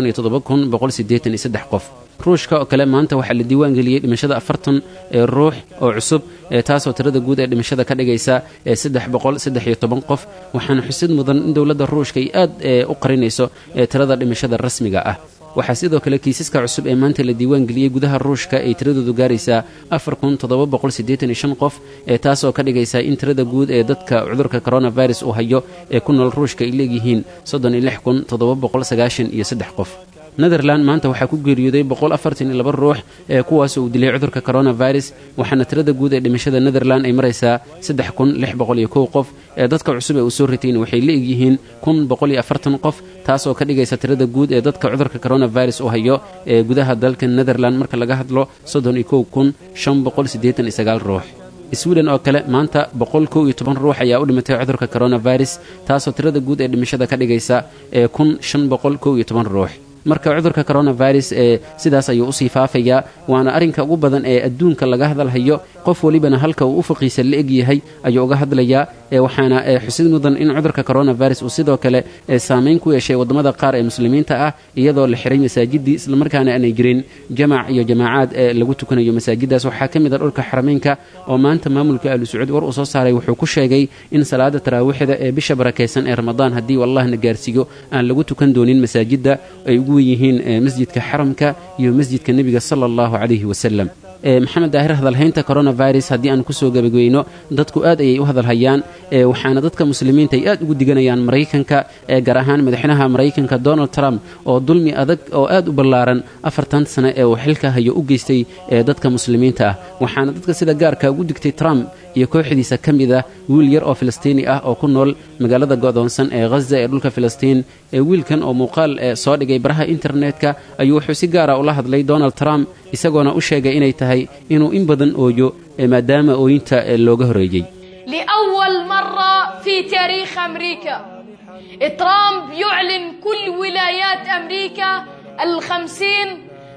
qof ruushka oo kale maanta waxaa la diiwaan geliyey dhimashada afartan ee ruux oo cusub taasoo tirada guud ee dhimashada ka dhigaysa qof waxaana xusid mudan in dowladda ruushka ay aad u qarinayso tirada dhimashada rasmiga ah waxaa sidoo kale kiisaska cusub ee maanta la diiwaan geliyey gudaha ruushka ay tiradoodu gaaraysaa qof ee taasoo ka dhigaysa in tirada guud ee dadka cudurka coronavirus uu hayo ee ku nool ruushka ay leegyihiin qof netherland maanta waxaa ku geeriyooday ruux ee kuwaas uu dilay cudurka coronavirus waxaana tirada guud ee dhimashada netherland ay maraysaa qof ee dadka cusub ee uu soo ritayna waxay la egyihiin qof taasoo ka dhigaysa tirada guud ee dadka cudurka coronavirus uu hayo ee gudaha dalka netherland marka laga hadlo ruux swiden oo kale maanta ruux ayaa u dhimatay cudurka coronavirus taasoo tirada guud ee dhimashada ka dhigaysa ruux marka cudurka coronavirus ee sidaas ayuu usii faafayaa waana arrinka ugu badan ee adduunka laga hadalhayo qof welibana halka uu ufaqiisa la egyahay ayuu uga hadlayaa waxaana xusid mudan in cudurka coronavirus uu sidoo kale saamayn ku yeeshay waddamada qaar ee muslimiinta ah iyadoo la xiray masaajidii islamarkaana aanay jirin jamac iyo jamaacaad ee lagu tukanayo masaajidaas waxaa ka mid a dhulka xarameynka oo maanta maamulka ahlu sacuud war uu soo saaray wuxuu ku sheegay in salaada taraawiixda ee bisha barakaysan ee ramadaan haddii wallahna gaarsiiyo aan lagu tukan doonin masaajidda ay ugu wen yihiin masjidka xaramka iyo masjidka nebiga sala allahu calayhi wasalam maxamed daahir hadalhaynta coronavirus haddii aan kusoo gabageyno dadku aad ayay u hadalhayaan waxaana dadka muslimiinta ay aad ugu diganayaan maraykanka gaar ahaan madaxweynaha maraykanka donald trump oo dulmi adag oo aad u ballaaran afartan sane ee uu xilka hayo u geystay dadka muslimiinta ah waxaana dadka sida gaarka ugu digtay trump iyo kooxdiisa ka mid ah wiil yar oo filistiini ah oo ku nool magaalada go'doonsan ee ghaza ee dhulka filistiin ee wiilkan oo muuqaal soo dhigay baraha internetka ayuu wuxuu si gaara ula hadlay donald trump isagoona u sheegay inay tahay inuu in badan ooyo maadaama ooyinta looga horreeyey لأول مرة في تاريخ أمريكا ترامب يعلن كل ولايات أمريكا الخمسين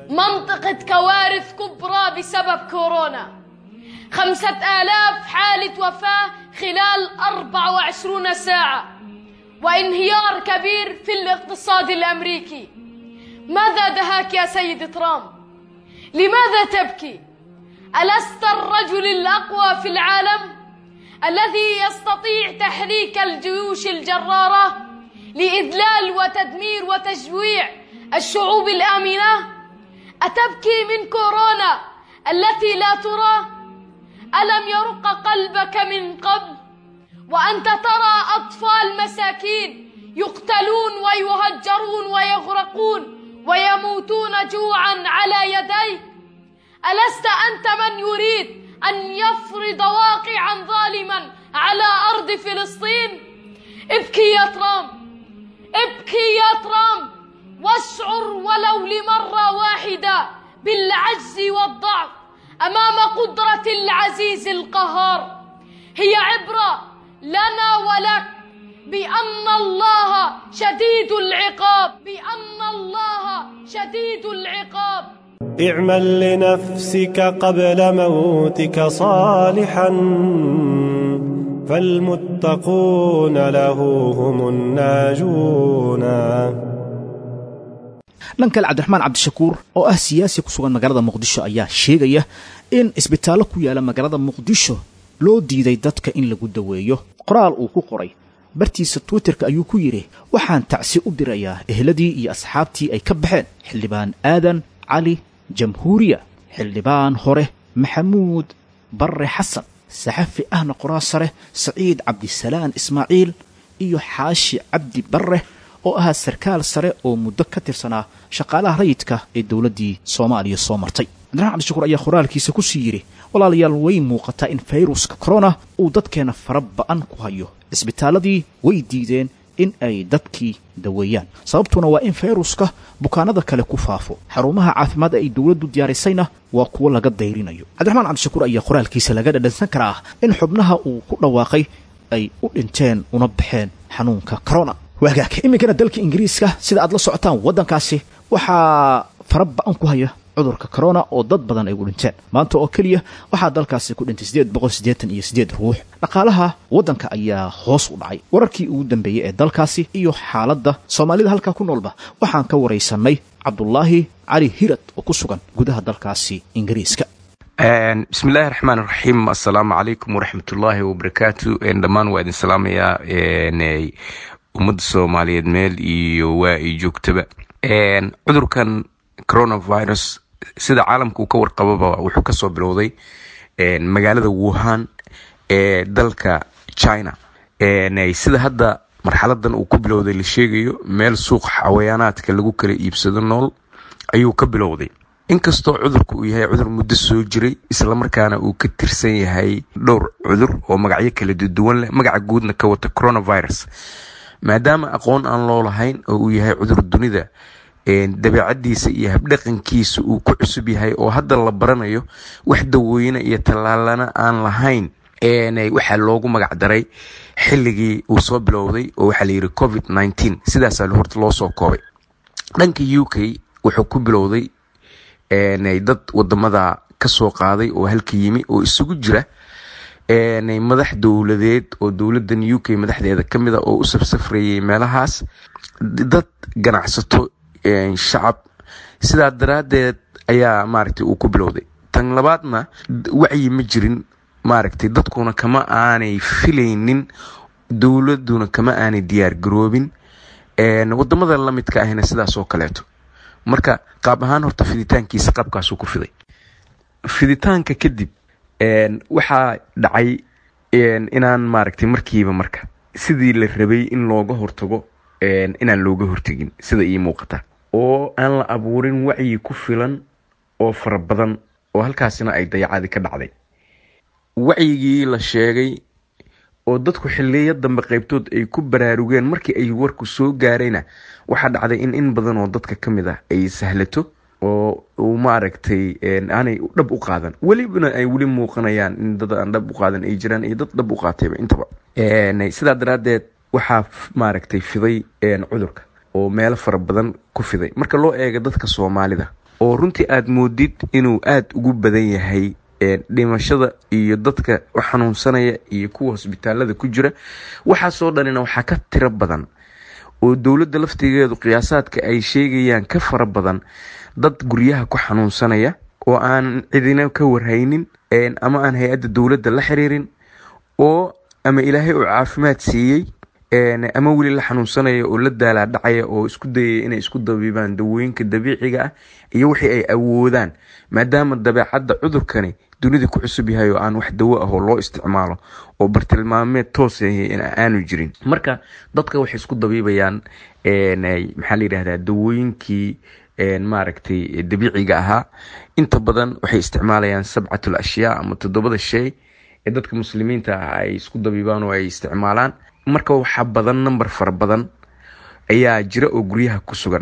منطقة كوارث كبرى بسبب كورونا خمسة آلاف حالة وفاة خلال 24 ساعة وانهيار كبير في الاقتصاد الأمريكي ماذا دهاك يا سيد ترامب؟ لماذا تبكي؟ ألست الرجل الأقوى في العالم؟ الذي يستطيع تحريك الجيوش الجرارة لإذلال وتدمير وتجويع الشعوب الآمنة؟ أتبكي من كورونا التي لا ترى؟ ألم يرق قلبك من قبل؟ وأنت ترى أطفال مساكين يقتلون ويهجرون ويغرقون ويموتون جوعا على يديك ألست أنت من يريد أن يفرض واقعا ظالما على أرض فلسطين ابكي يا ترامب ابكي يا ترامب واشعر ولو لمرة واحدة بالعجز والضعف أمام قدرة العزيز القهار هي عبرة لنا ولك بأن الله شديد العقاب بأن الله شديد العقاب اعمل لنفسك قبل موتك صالحا فالمتقون له هم الناجون dhankale cabdiraxmaan cabdishakuur oo ah siyaasi ku sugan magaalada muqdisho ayaa sheegaya in isbitaallo ku yaala magaalada muqdisho loo diiday dadka in lagu daweeyo qoraal uu ku qoray bartiisa twitterka ayuu ku yidhi waxaan tacsi u dirayaa ehladii iyo asxaabtii ay ka baxeen xildhibaan aadan cali jamhuuriya xildhibaan hore maxamuud barre xasan saxafi ahna qoraa sare saciid cabdisalaan ismaaciil iyo xaashi cabdi barre oo ahaa sarkaal sare oo muddo ka tirsanaa shaqaalaha rayidka ee dowladdii soomaaliya soo martay cabdiraxmaan cabdishakuur ayaa qoraalkiisa ku sii yidhi walaalayaal way muuqataa in fayruska korona uu dadkeenna fara ba'an ku hayo cisbitaalladii way diideen in ay dadkii daweeyaan sababtuna waa in fayruska bukaanada kale ku faafo xarumaha caafimaad ee ay dowladdu diyaarisayna waa kuwo laga dayrinayo cabdiraxmaan cabdishakuur ayaa qoraalkiisa laga dhadhansan karaa in xubnaha uu ku dhawaaqay ay u dhinteen una baxeen xanuunka corona waagaag iminkana dalka ingiriiska sida aad la socotaan waddankaasi waxaa fara ba-an ku haya cudurka corona oo dad badan ay u dhinteen maanta oo keliya waxaa dalkaasi ku dhintay sideed boqol siddeetan iyo siddeed ruux dhaqaalaha waddanka ayaa hoos u dhacay wararkii ugu dambeeyey ee dalkaasi iyo xaaladda soomaalida halkaa ku noolba waxaan ka waraysanay cabdulaahi cali hirad oo ku sugan gudaha dalkaasi ingiriiska bismillahi raxmaan raxiim assalaamu calaykum waraxmatullaahi wabarakaatu dhammaan waa idin salaamayaa ummadda soomaaliyeed meel iyo waa ay joogtaba cudurkan coronavirus sida caalamka uu ka warqababa wuxuu kasoo bilowday magaalada wuhan ee dalka china sida hadda marxaladan uu ku bilowday la sheegayo meel suuq xawayaanaadka lagu kala iibsado nool ayuu ka bilowday inkastoo cudurka uu yahay cudur muddo soo jiray islamarkaana uu ka tirsan yahay dhowr cudur oo magacyo kala duwan leh magaca guudna ka wata coronavirus maadaama aqoon aan loo lahayn oo uu yahay cudur dunida dabeecadiisa iyo habdhaqankiisa uu ku cusub yahay oo hadda la baranayo wax dawooyina iyo tallaalana aan lahayn waxaa loogu magac daray xilligii uu soo bilowday oo waxaa layidhi covid nteen sidaasaa horta loo soo koobay dhanka u k wuxuu ku bilowday dad wadamada kasoo qaaday oo halka yimi oo isugu jira madax dowladeed oo dowladan u k madaxdeeda kamid a oo u safsafrayay meelahaas dad ganacsato shacab sidaa daraadeed ayaa maaragtay uu ku bilowday tan labaadna wacyi ma jirin maaragtay dadkuna kama aanay filaynin dowladuna kama aanay diyaar garoobin wadamada lamidka ahna sidaas oo kaleeto marka qaab ahaan horta fiditaankiisa qaabkaasuu ku fiday fiditaanka kadib waxaa dhacay inaan maaragtay markiiba marka sidii la rabay in looga hortago inaan looga hortegin sida ii muuqata oo aan la abuurin wacyi ku filan oo fara badan oo halkaasina ay dayacadi ka dhacday wacyigii la sheegay oo dadku xiliyo dambe qaybtood ay ku baraarugeen markii ay warku soo gaarayna waxaa dhacday in in badan oo dadka ka mid ah ay sahlato oo uu maaragtay aanay dhab u qaadan welibana ay weli muuqanayaan in dad aan dhab u qaadan ay jiraan iyo dad dhab u qaatayba intaba sidaa daraadeed waxaa maaragtay fiday cudurka oo meelo fara badan ku fiday marka loo eego dadka soomaalida oo runtii aad moodid inuu aada ugu badan yahay dhimashada iyo dadka xanuunsanaya iyo kuwa hosbitaalada ku jira waxaasoo dhanina waxaa ka tiro badan oo dowladda laftigeedu qiyaasaadka ay sheegayaan ka fara badan dad guryaha ku xanuunsanaya oo aan cidina ka warhaynin ama aan hay-adda dowladda la xiriirin oo ama ilaahay uu caafimaad siiyey ama weli la xanuunsanaya oo la daalaa dhacaya oo isku dayaya inay isku dabibaan dawooyinka dabiiciga ah iyo wixii ay awoodaan maadaama dabeecadda cudurkani dunida ku cusub yahay oo aan wax dawo ah oo loo isticmaalo oo bartilmaameed toos aanu jirin marka dadka waxay isku dabiibayaan maxaa la yidhahdaa dawooyinkii maaragtay dabiiciga ahaa inta badan waxay isticmaalayaan sabcatul ashyaa ama toddobada shay ee dadka muslimiinta ah ay isku dabiibaan oo ay isticmaalaan marka waxaa badan number fara badan ayaa jira oo guryaha ku sugan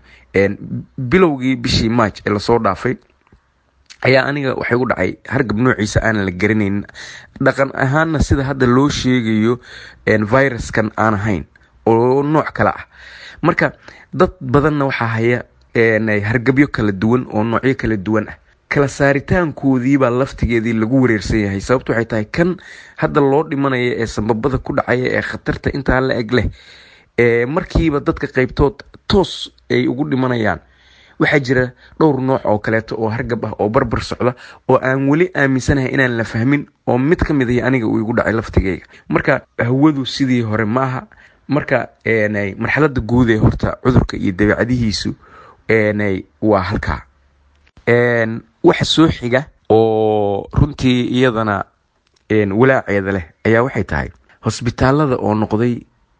bilowgii bishii march ee lasoo dhaafay ayaa aniga waxay u dhacay hargab noociisa aanan la garanaynin dhaqan ahaanna sida hadda loo sheegayo viruskan aan ahayn oo nooc kale ah marka dad badanna waxaa haya hargabyo kala duwan oo noocyo kala duwan ah kala saaritaankoodiibaa laftigeedii lagu wareersan yahay sababto waxay tahay kan hadda loo dhimanaya ee sambabada ku dhacaya ee khatarta intaa la eg leh markiiba dadka qaybtood toos ay ugu dhimanayaan waxaa jira dhowr nooc oo kaleeto oo hargab ah oo barbar socda oo aan weli aaminsanahay inaan la fahmin oo mid ka mid ah aniga uu igu dhacay laftigeyga marka hawadu sidii hore ma aha marka marxalada guud ee horta cudurka iyo dabeecadihiisu waa halkaa waxa soo xiga oo runtii iyadana walaaceeda leh ayaa waxay tahay hosbitaalada oo noqday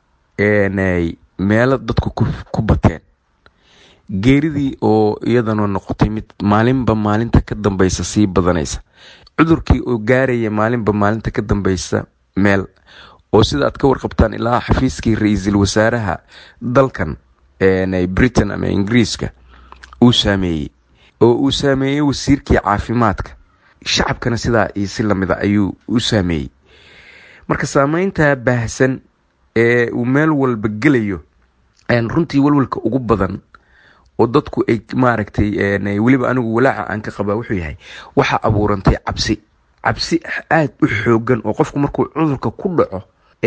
meelo dadku ku bateen geeridii oo iyadana noqotay mid maalinba maalinta ka dambeysa sii badanaysa cudurkii oo gaaraya maalinba maalinta ka dambeysa meel oo sida aad ka warqabtaan ilaa xafiiskii ra-iisul wasaaraha dalkan britain ama ingiriiska uu saameeyey oo uu saameeyey wasiirkii caafimaadka shacabkana sidaa iyo si lamida ayuu u saameeyey marka saameynta baahsan ee uu meel walba gelayo runtii walwalka ugu badan oo dadku ay maaragtay weliba anigu walaaca aan ka qabaa wuxuu yahay waxaa abuurantay cabsi cabsi aada u xoogan oo qofku markuu cudurka ku dhaco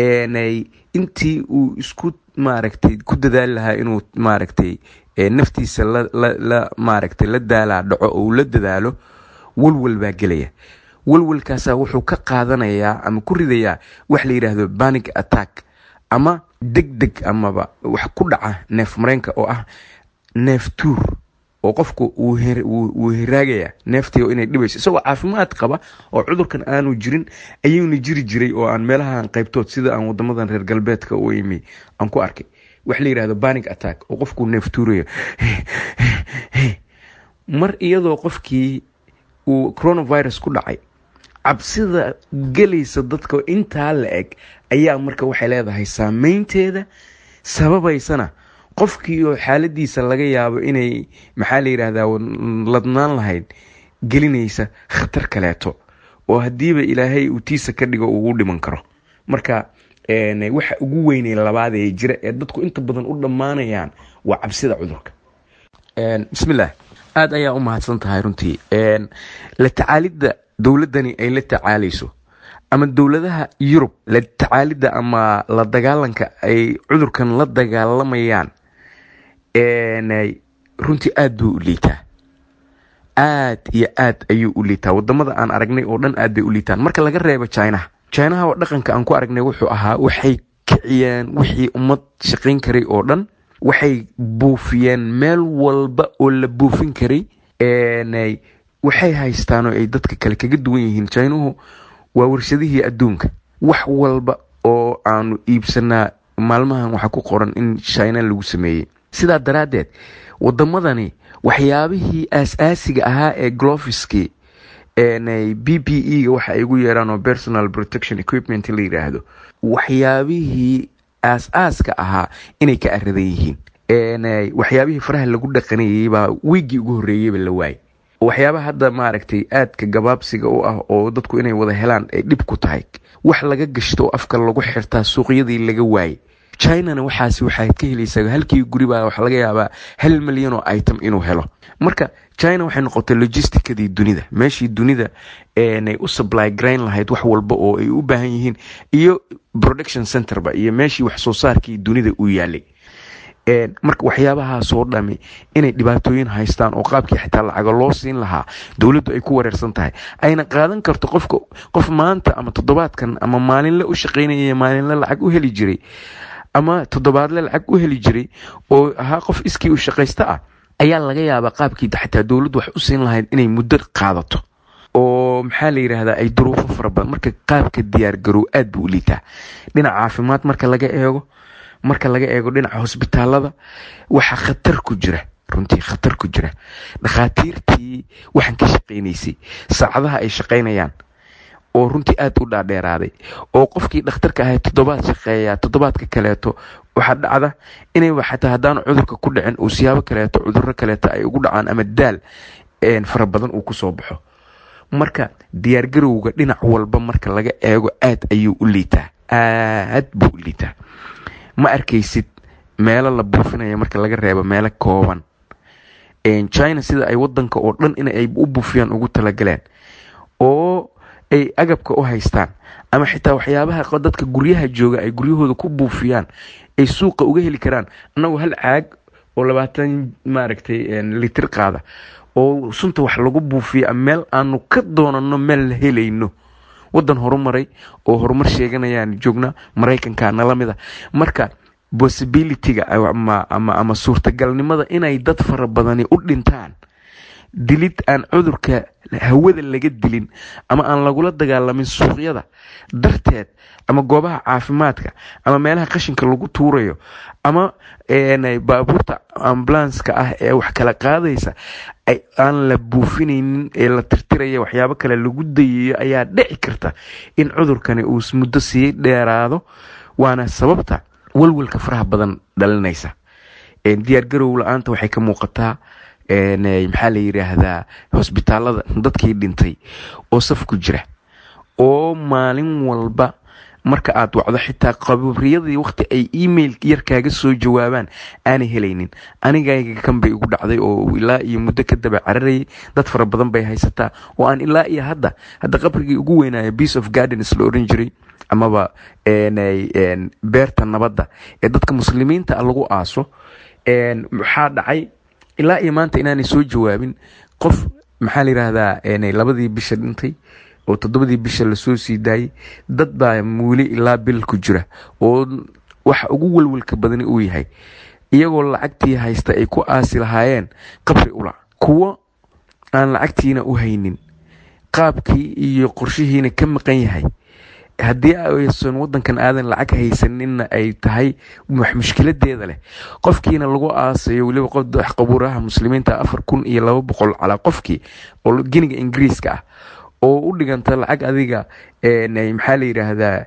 intii uu isku maaragtay ku dadaali lahaa inuu maaragtay naftiisa la maaragtay la daalaa dhaco oo uu la dadaalo walwal baa gelaya walwalkaasaa wuxuu ka qaadanayaa ama ku ridayaa wax la yidhaahdo banic attack ama deg deg amaba wax ku dhaca neef mareenka oo ah neef tuur oo qofku wuu hiraagaya neeftii inay dhibayso isagoo caafimaad qaba oo cudurkan aanu jirin ayuuna jiri jiray oo aan meelahan qaybtood sida aan wadamadan reer galbeedka u imi aan ku arkay wax la yidhahdo banic attack oo qofku neef tuurayo mar iyadoo qofkii uu coronavirus ku dhacay cabsida gelaysa dadka intaa la eg ayaa marka waxay leedahay saameynteeda sababaysana qofkii oo xaaladiisa laga yaabo inay maxaa la yidhahdaa ladnaan lahayd gelinaysa khatar kaleeto oo haddiiba ilaahay uu tiisa ka dhigo uu u dhiman karo marka waxa ugu weynay labaad ee jira ee dadku inta badan u dhammaanayaan waa cabsida cudurka bismillaah aada ayaa u mahadsan tahay runtii la tacaalidda dowladdani ay la tacaalayso ama dowladaha yurub la tacaalidda ama la dagaalanka ay cudurkan la dagaalamayaan runtii aada buu u liitaa aad iyo aad ayuu u liitaa wadamada aan aragnay oo dhan aad bay u liitaan marka laga reebo chinaha chinaha oo dhaqanka aan ku aragnay wuxuu ahaa waxay kiciyeen wixii ummad shaqayn karay oo dhan waxay buufiyeen meel walba oo la buufin karay waxay haystaan oo ay dadka kale kaga duwan yihiin chinuhu waa warshadihii adduunka wax walba oo aanu iibsanaa maalmahan waxaa ku qoran in china lagu sameeyey sidaa daraaddeed wadamadani waxyaabihii aas-aasiga ahaa ee glofiski b p e ga waxa ay ugu yeeraan oo personal protection equipment la yidhaahdo waxyaabihii aas-aaska ahaa inay ka aradan yihiin waxyaabihii faraha lagu dhaqanayay baa wiigii ugu horreeyeyba la waayay waxyaabaha hadda maaragtay aadka gabaabsiga u ah oo dadku inay wada helaan ay dhib ku tahay wax laga gashto oo afka lagu xirtaa suuqyadii laga waayay chinana waxaas waxaad ka helaysaa halkii guribaa waxa laga yaabaa hal milyan oo item inuu helo marka china waxay noqotay logisticadii dunida meeshii dunida ay u supply grain lahayd wax walba oo ay u baahan yihiin iyo production centerba iyo meeshii wax soo saarkii dunida uu yaalay marka waxyaabahaasoo dhami inay dhibaatooyin haystaan oo qaabkii xitaa lacaga loo siin lahaa dowladdu ay ku wareersan tahay ayna qaadan karto qofka qof maanta ama toddobaadkan ama maalinle u shaqaynaya maalinle lacag u heli jiray ama toddobaadle lacag u heli jiray oo ahaa qof iskii u shaqaysta ah ayaa laga yaabaa qaabkii xataa dowladdu wax u siin lahayd inay muddo qaadato oo maxaa la yidhaahdaa ay duruufo fara badan marka qaabka diyaargarow aad buu u liitaa dhinaca caafimaad marka laga eego marka laga eego dhinaca hosbitaalada waxaa khatar ku jira runtii khatar ku jira dhakhaatiirtii waxaan ka shaqaynaysay saacadaha ay shaqaynayaan oo runtii aad u dhaadheeraaday oo qofkii dhakhtarka ahay toddobaad shaqeeyaa toddobaadka kaleeto waxaa dhacda inayba xataa haddaan cudurka ku dhicin uu siyaabo kaleeto cudurro kaleeto ay ugu dhacaan ama daal fara badan uu kusoo baxo marka diyaargarowga dhinac walba marka laga eego aad ayuu u liitaa aad buu u liitaa ma arkaysid meelo la buufinaya marka laga reebo meelo kooban china sida ay wadanka oo dhan in ay u buufiyaan ugu talagaleen oo ay agabka u haystaan ama xitaa waxyaabaha dadka guryaha jooga ay guryahooda ku buufiyaan ay suuqa uga heli karaan annagoo hal caag oo labaatan maaragtay litir qaada oo sunta wax lagu buufiya meel aanu ka doonano meel la helayno wadan horumaray oo horumar sheeganayaan joognaa maraykanka nala mid a marka possibilityga ama suurtagalnimada inay dad fara badani u dhintaan dilid aan cudurka hawada laga dilin ama aan lagula dagaalamin suuqyada darteed ama goobaha caafimaadka ama meelaha qashinka lagu tuurayo ama baabuurta ambulanska ah ee wax kala qaadaysa aan la buufinaynin ee la tirtiraya waxyaabo kale lagu dayayo ayaa dhici karta in cudurkani uu muddo sii dheeraado waana sababta walwalka faraha badan dhalinaysa diyaargarow la-aanta waxay ka muuqataa maxaa la yidhaahdaa hosbitaalada dadkii dhintay oo saf ku jira oo maalin walba marka aad wacdo xitaa qabriyadii waqti ay email yar kaaga soo jawaabaan aanay helaynin anigayga kan bay igu dhacday oo ilaa iyo muddo ka daba cararayay dad fara badan bay haysataa oo aan ilaa iyo hadda hadda qabrigii ugu weynaayo piece of gardens la oran jiray amaba beerta nabadda ee dadka muslimiinta lagu aaso waxaa dhacay ilaa iyo maanta inaanay soo jawaabin qof maxaa la yidhaahdaa labadii bisha dhintay oo toddobadii bisha lasoo sii daayay dad baa muuli ilaa bil ku jira oo waxa ugu walwalka badani uu yahay iyagoo lacagtii haysta ay ku aasi lahaayeen qabri ula kuwo aan lacagtiina u haynin qaabkii iyo qorshihiina ka maqan yahay haddii aysan wadankan aadan lacag haysaninna ay tahay wax mushkiladeeda leh qofkiina lagu aasayo weliba qof qabuuraha muslimiinta afar kun iyo laba boqol calaa qofkii oo geniga ingiriiska ah oo u dhiganta lacag adiga maxaa la yidhaahdaa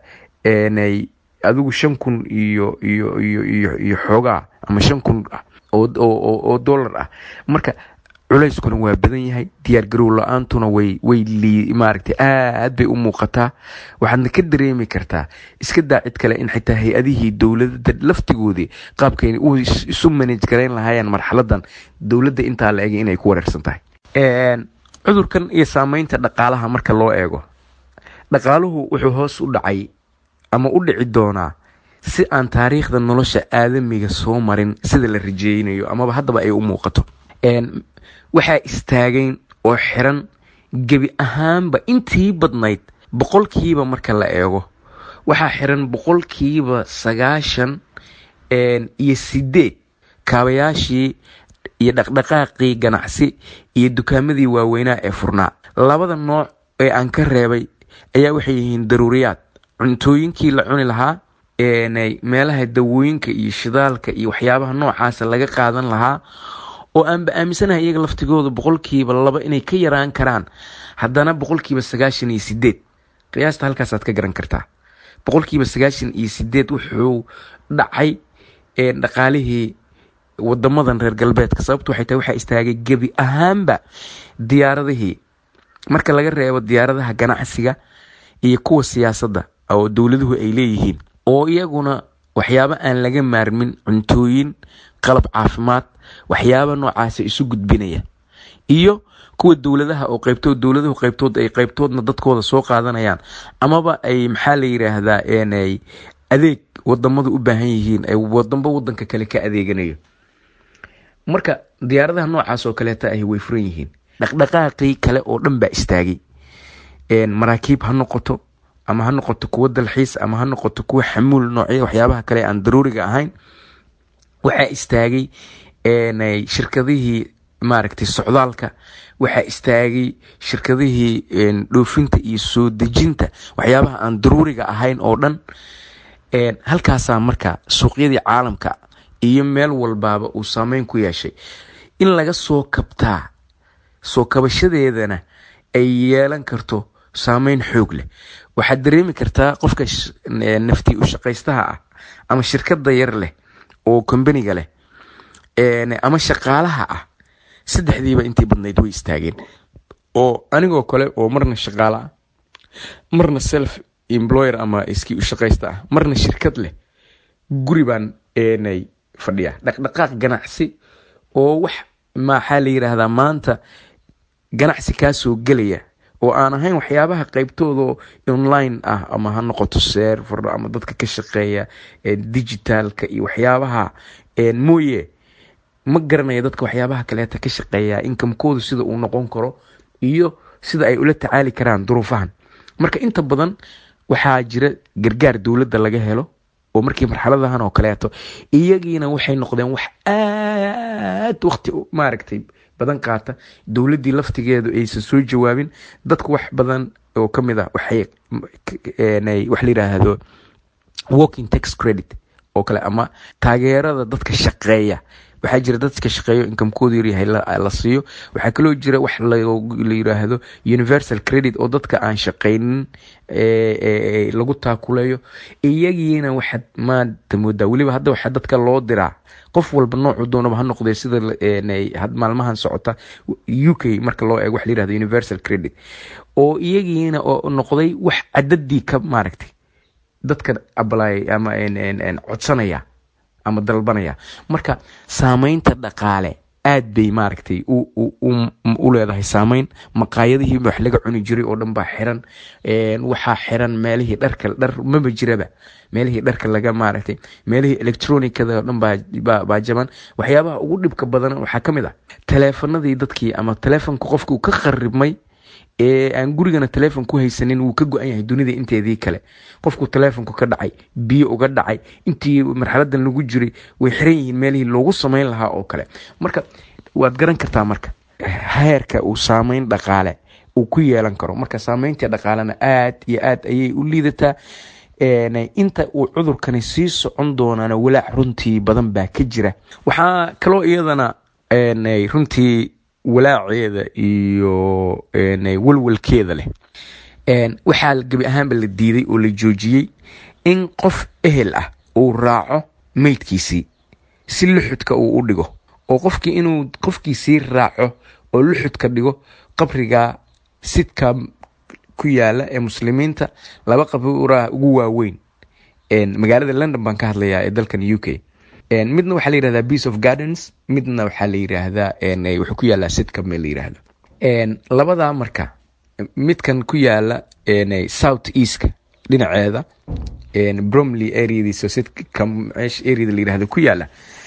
adigu shan kun iyo iyo iyo iyo iyo xoogaa ama shan kun ah oo dollar ah marka culayskuna waa badan yahay diyaargarow la-aantuna way way maaragtay aad bay u muuqataa waxaadna ka dareemi kartaa iska daa cid kale in xitaa hay-adihii dowladda laftigoodii qaabkay u isu manage garayn lahaayeen marxaladan dowladda intaa la egay inay ku wareersan tahay cudurkan iyo saameynta dhaqaalaha marka loo eego dhaqaaluhu wuxuu hoos u dhacay ama u dhici doonaa si aan taariikhda nolosha aadamiga soo marin sida la rajeynayo amaba haddaba ay u muuqato waxaa istaagayn oo xiran gebi ahaanba intii badnayd boqolkiiba marka la eego waxaa xiran boqolkiiba sagaashan iyo sideed kaabayaashii iyo dhaqdhaqaaqii ganacsi iyo dukaamadii waaweynaa ee furnaa labada nooc ee aan ka reebay ayaa waxay yihiin daruuriyaad cuntooyinkii la cuni lahaa meelaha dawooyinka iyo shidaalka iyo waxyaabaha noocaasa laga qaadan lahaa oo aanba aaminsanahay iyaga laftigooda boqolkiiba laba inay ka yaraan karaan haddana boqolkiiba sagaashan iyo sideed qiyaasta halkaasaad ka garan kartaa boqolkiiba sagaashan iyo sideed wuxuu dhacay dhaqaalihii wadamadan reer galbeedka sababtu waxay tahay waxaa istaagay gebi ahaanba diyaaradihii marka laga reebo diyaaradaha ganacsiga iyo kuwa siyaasadda oo dowladuhu ay leeyihiin oo iyaguna waxyaabo aan laga maarmin cuntooyin qalab caafimaad waxyaaba noocaasa isu gudbinaya iyo kuwa dowladaha oo qaybtood dowladahu qaybtood ay qaybtoodna dadkooda soo qaadanayaan amaba ay maxaa la yiraahdaa ay adeeg wadamadu u baahan yihiin ay wadanba wadanka kale ka adeeganayo marka diyaaradaha noocaas oo kaleeta ahi way furan yihiin dhaqdhaqaaqii kale oo dhan baa istaagay maraakiib ha noqoto ama ha noqoto kuwo dalxiis ama ha noqoto kuwo xamuul noocya waxyaabaha kale aan daruuriga ahayn waxaa istaagay shirkadihii maaragtay socdaalka waxaa istaagay shirkadihii dhoofinta iyo soo dejinta waxyaabaha aan daruuriga ahayn oo dhan halkaasaa marka suuqyadii caalamka iyo meel walbaaba uu saameyn ku yeeshay in laga soo kabtaa soo kabashadeedana ay yeelan karto saameyn xoog leh waxaad dareemi kartaa qofka nafti u shaqaystaha ah ama shirkada yar leh oo kombaniga leh ama shaqaalaha ah saddexdiiba intii badnayd way istaageen oo anigoo kale oo marna shaqaale ah marna self employer ama iskii u shaqaysta ah marna shirkad leh guri baan nay fadhiya dhaqdhaqaaq ganacsi oo wax maxaa la yiraahdaa maanta ganacsi kaa soo gelaya oo aan ahayn waxyaabaha qaybtooda online ah ama ha noqoto server ama dadka ka shaqeeya digitalka iyo waxyaabaha mooye ma garanaya dadka waxyaabaha kaleeta ka shaqeeya inkamkoodu sida uu noqon karo iyo sida ay ula tacaali karaan duruufahan marka inta badan waxaa jira gargaar dowladda laga helo oo markii marxaladahan oo kaleeto iyagiina waxay noqdeen wax aad waqti maaragtay badan qaata dowladdii laftigeedu aysan soo jawaabin dadku wax badan oo ka mid ah waxay wax la yiraahdo working tax credit oo kale ama taageerada dadka shaqeeya waxaa jira dadka shaqeeyo inkamkoodu yaryahay la siiyo waxaa kaloo jira wax la yiraahdo universal credit oo dadka aan shaqaynin lagu taakuleeyo iyagiina waxaad maanta moodaa weliba hadda waxaa dadka loo diraa qof walba noocu doonaba ha noqdee sida maalmahan socota u k marka loo eego wax la yirahdo universal credit oo iyagiina oo noqday wax cadadii ka maaragtay dadka ablay ama codsanaya ama dalbanaya marka saameynta dhaqaale aad bay maaragtay u leedahay saameyn maqaayadihiiba wax laga cuni jiray oo dhan baa xiran waxaa xiran meelihii dharka dhar maba jiraba meelihii dharka laga maaragtay meelihii electronicada oo dhan baa jaban waxyaabaha ugu dhibka badan waxaa ka mid ah taleefanadii dadkii ama taleefonka qofkuu ka qaribmay ee aan gurigana taleefon ku haysanin wuu ka go-an yahay dunida inteedii kale qofku taleefonku ka dhacay biyo uga dhacay intii marxaladan lagu jiray way xiran yihiin meelihii loogu samayn lahaa oo kale marka waad garan kartaa marka heerka uu saameyn dhaqaale uu ku yeelan karo marka saameyntii dhaqaalena aad iyo aad ayay u liidataa inta uu cudurkani sii socon doonaana walaac runtii badan baa ka jira waxaa kaloo iyadana runtii walaaceeda iyo walwalkeeda leh waxaa gebi ahaanba la diiday oo la joojiyey in qof ehel ah uu raaco meydkiisii si luxudka uu u dhigo oo qofkii inuu qofkiisii raaco oo luxudka dhigo qabriga sidka ku yaala ee muslimiinta laba qabraa ugu waaweyn magaalada london baan ka hadlayaa ee dalkan u k midna waxaa la yirahdaa peace of gardens midna waxaa la yiraahdaa wuxuu ku yaalaa sidka meel la yiraahdo labadaa marka midkan ku yaala south eastka dhinaceeda bromley areadiisa sidka meesha areada la yirahdo ku yaala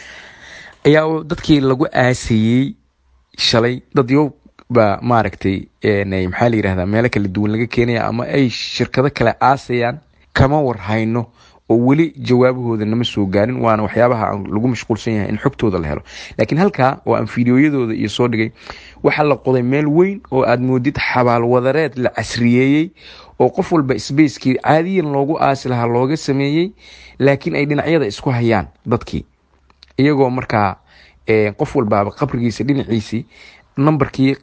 ayaa dadkii lagu aasayey shalay dad yow baa maaragtay maxaa la yirahdaa meelo kala duwan laga keenaya ama ay shirkado kale aasayaan kama warhayno oo weli jawaabahooda nama soo gaarin waana waxyaabaha lagu mashquulsan yahay in xogtooda la helo laakiin halkaa oo aan fiidiyoyadooda iyo soo dhigay waxaa la qoday meel weyn oo aad moodid xabaal wadareed la casriyeeyey oo qof walba sbacekii caadiyan loogu aasi lahaa looga sameeyey laakiin ay dhinacyada isku hayaan dadkii iyagoo markaa qof walbaaba qabrigiisa dhinaciisii nambarkii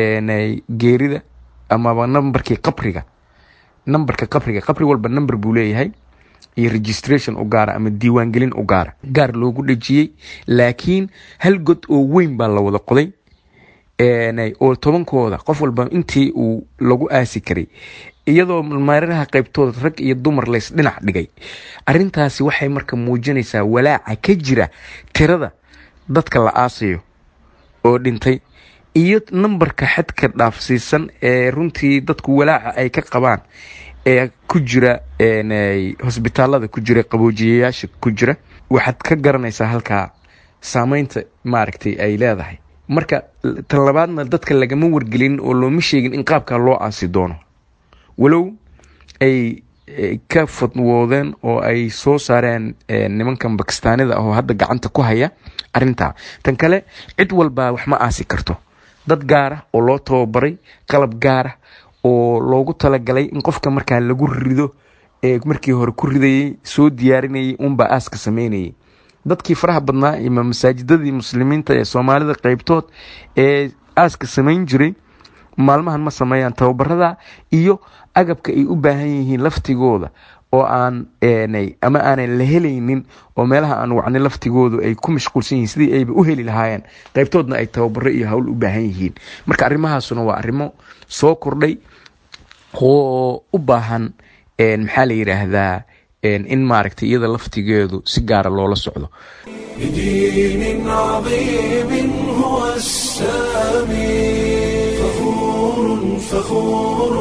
geerida amaba nambarkii qabriga nambarka qabriga qabri walba namber buu leeyahay iyo registration u gaara ama diiwaangelin u gaara gaar loogu dhejiyey laakiin hal god oo weyn baa la wada qoday oo tobankooda qof walba intii uu lagu aasi karay iyadoo mareeraha qaybtooda rag iyo dumar lays dhinac dhigay arintaasi waxay marka muujinaysaa walaaca ka jira tirada dadka la aasayo oo dhintay iyo nambarka xadka dhaafsiisan ee runtii dadku walaaca ay ka qabaan ee ku jira hosbitaalada ku jira qaboojiyayaasha ku jira waxaad ka garanaysaa halkaa saameynta maaragtay ay leedahay marka tan labaadna dadka lagama wargelin oo looma sheegin in qaabkaa loo aasi doono walow ay ka fadwoodeen oo ay soo saareen nimankan bakistaanida ah oo hadda gacanta ku haya arintaa tan kale cid walbaa wax ma aasi karto dad gaara oo loo tababaray qalab gaara oo loogu talagalay in qofka markaa lagu rido ee markii hore ku ridayey soo diyaarinayay unbaa aaska sameynayay dadkii faraha badnaa ima masaajidadii muslimiinta ee soomaalida qeybtood ee aaska samayn jiray maalmahan ma sameeyaan tababarada iyo agabka ay u baahan yihiin laftigooda oo aan ama aanan la helaynin oo meelaha aan wacnay laftigoodu ay ku mashquulsan yihiin sidii ayba u heli lahaayeen qaybtoodna ay tababaro iyo hawl u baahan yihiin marka arrimahaasuna waa arrimo soo kordhay oo u baahan maxaa la yidhaahdaa in maaragtay iyada laftigeedu si gaara loola socdo بدين عظيم هو السامي فخور فخور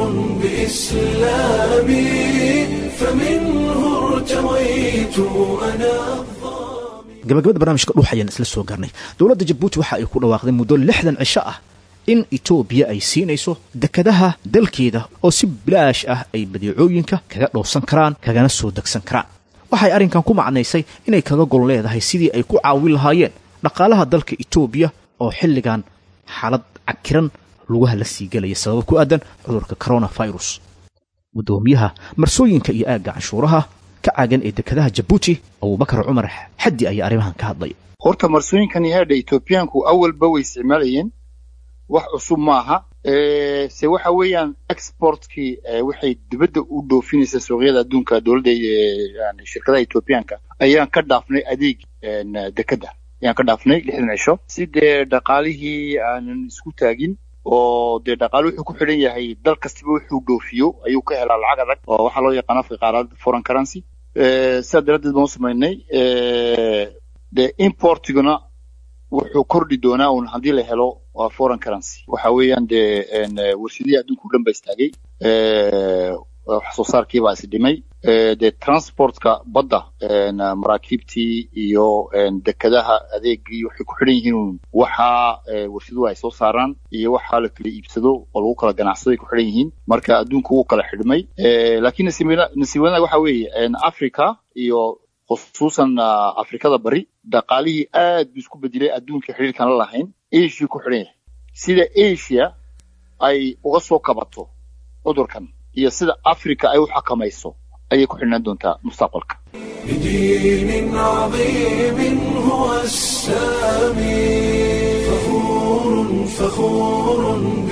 بإسلامي فمنه ارتويت أنا gabagabada barnaamijka dhuux ayaan isla soo garnay dowladda jabuuti waxa ay ku dhawaaqday muddo lixdan cisho ah in etoobiya ay siinayso dekadaha dalkeeda oo si bilaash ah ay badeecooyinka kaga dhowrsan karaan kagana soo degsan karaan waxay arrinkan ku macnaysay inay kaga gol leedahay sidii ay ku caawin lahaayeen dhaqaalaha dalka etoobiya oo xilligan xaalad cakiran lugaha la sii gelaya sababo ku aadan cudurka coronavirus guddoomiyaha marsooyinka iyo aagga canshuuraha ka caagan ee dekadaha jabuuti abubakar cumar xaddi ayaa arrimahan ka hadlaya horta marsooyinkan yahaadha etoobiyaanku awalba way isticmaalayeen wax cusub maaha se waxa weeyaan exportkii waxay dibadda u dhoofinaysa suuqyada adduunka dowladda yani shirkadaha etoobiyaanka ayaan ka dhaafnay adeeg dekadda ayaan ka dhaafnay lixdan cisho si dee dhaqaalihii aanan isku taagin oo dee dhaqaale wuxuu ku xidhan yahay dal kastaba wuxuu dhoofiyo ayuu ka helaa lacag adag oo waxaa loo yaqaan afka qaarad foreign currency sidaa daraaddeed baan u samaynay dee importiguna wuxuu kordhi doonaa un haddii la helo waa foreign currency waxa weeyaan dee warshadihii adduunka o dhan ba istaagay wax soo saarkiibaa is dhimay dee transportka badda maraakiibtii iyo dekadaha adeegii waxay ku xidhan yihiin waxaa warshaduhu ay soo saaraan iyo waxaa la kala iibsado oo lagu kala ganacsado ay ku xidhan yihiin marka adduunka wuu kala xidhmay laakiin nasiib wanaag waxa weeye africa iyo khusuusan afrikada bari dhaqaalihii aad buu isku bedelay adduunka xiriirkan la lahayn asia ku xidhan yahay sida asia ay uga soo kabato cudurkan iyo sida africa ay u xakamayso ayay ku xidhnaan doontaa mustaqbalka بدين عظيم هو السامي فخور فخور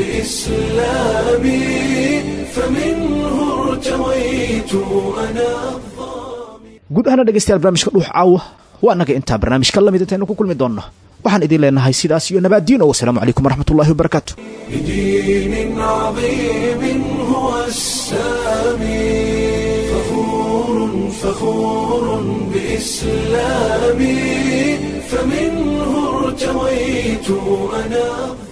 بإسلامي فمنه ارتويت أنا guud ahaana dhegaystayaal barnaamijka dhuux caawa waa annaga intaa barnaamijka lamid intaynu ku kulmi doonno waxaan idin leenahay sidaas iyo nabaaddiin o wasalaamu calaykum waraxmat ullahi wabarakaatu بدين عظيم هو السامي فخور فخور بإسلامي فمنه ارتويت أنا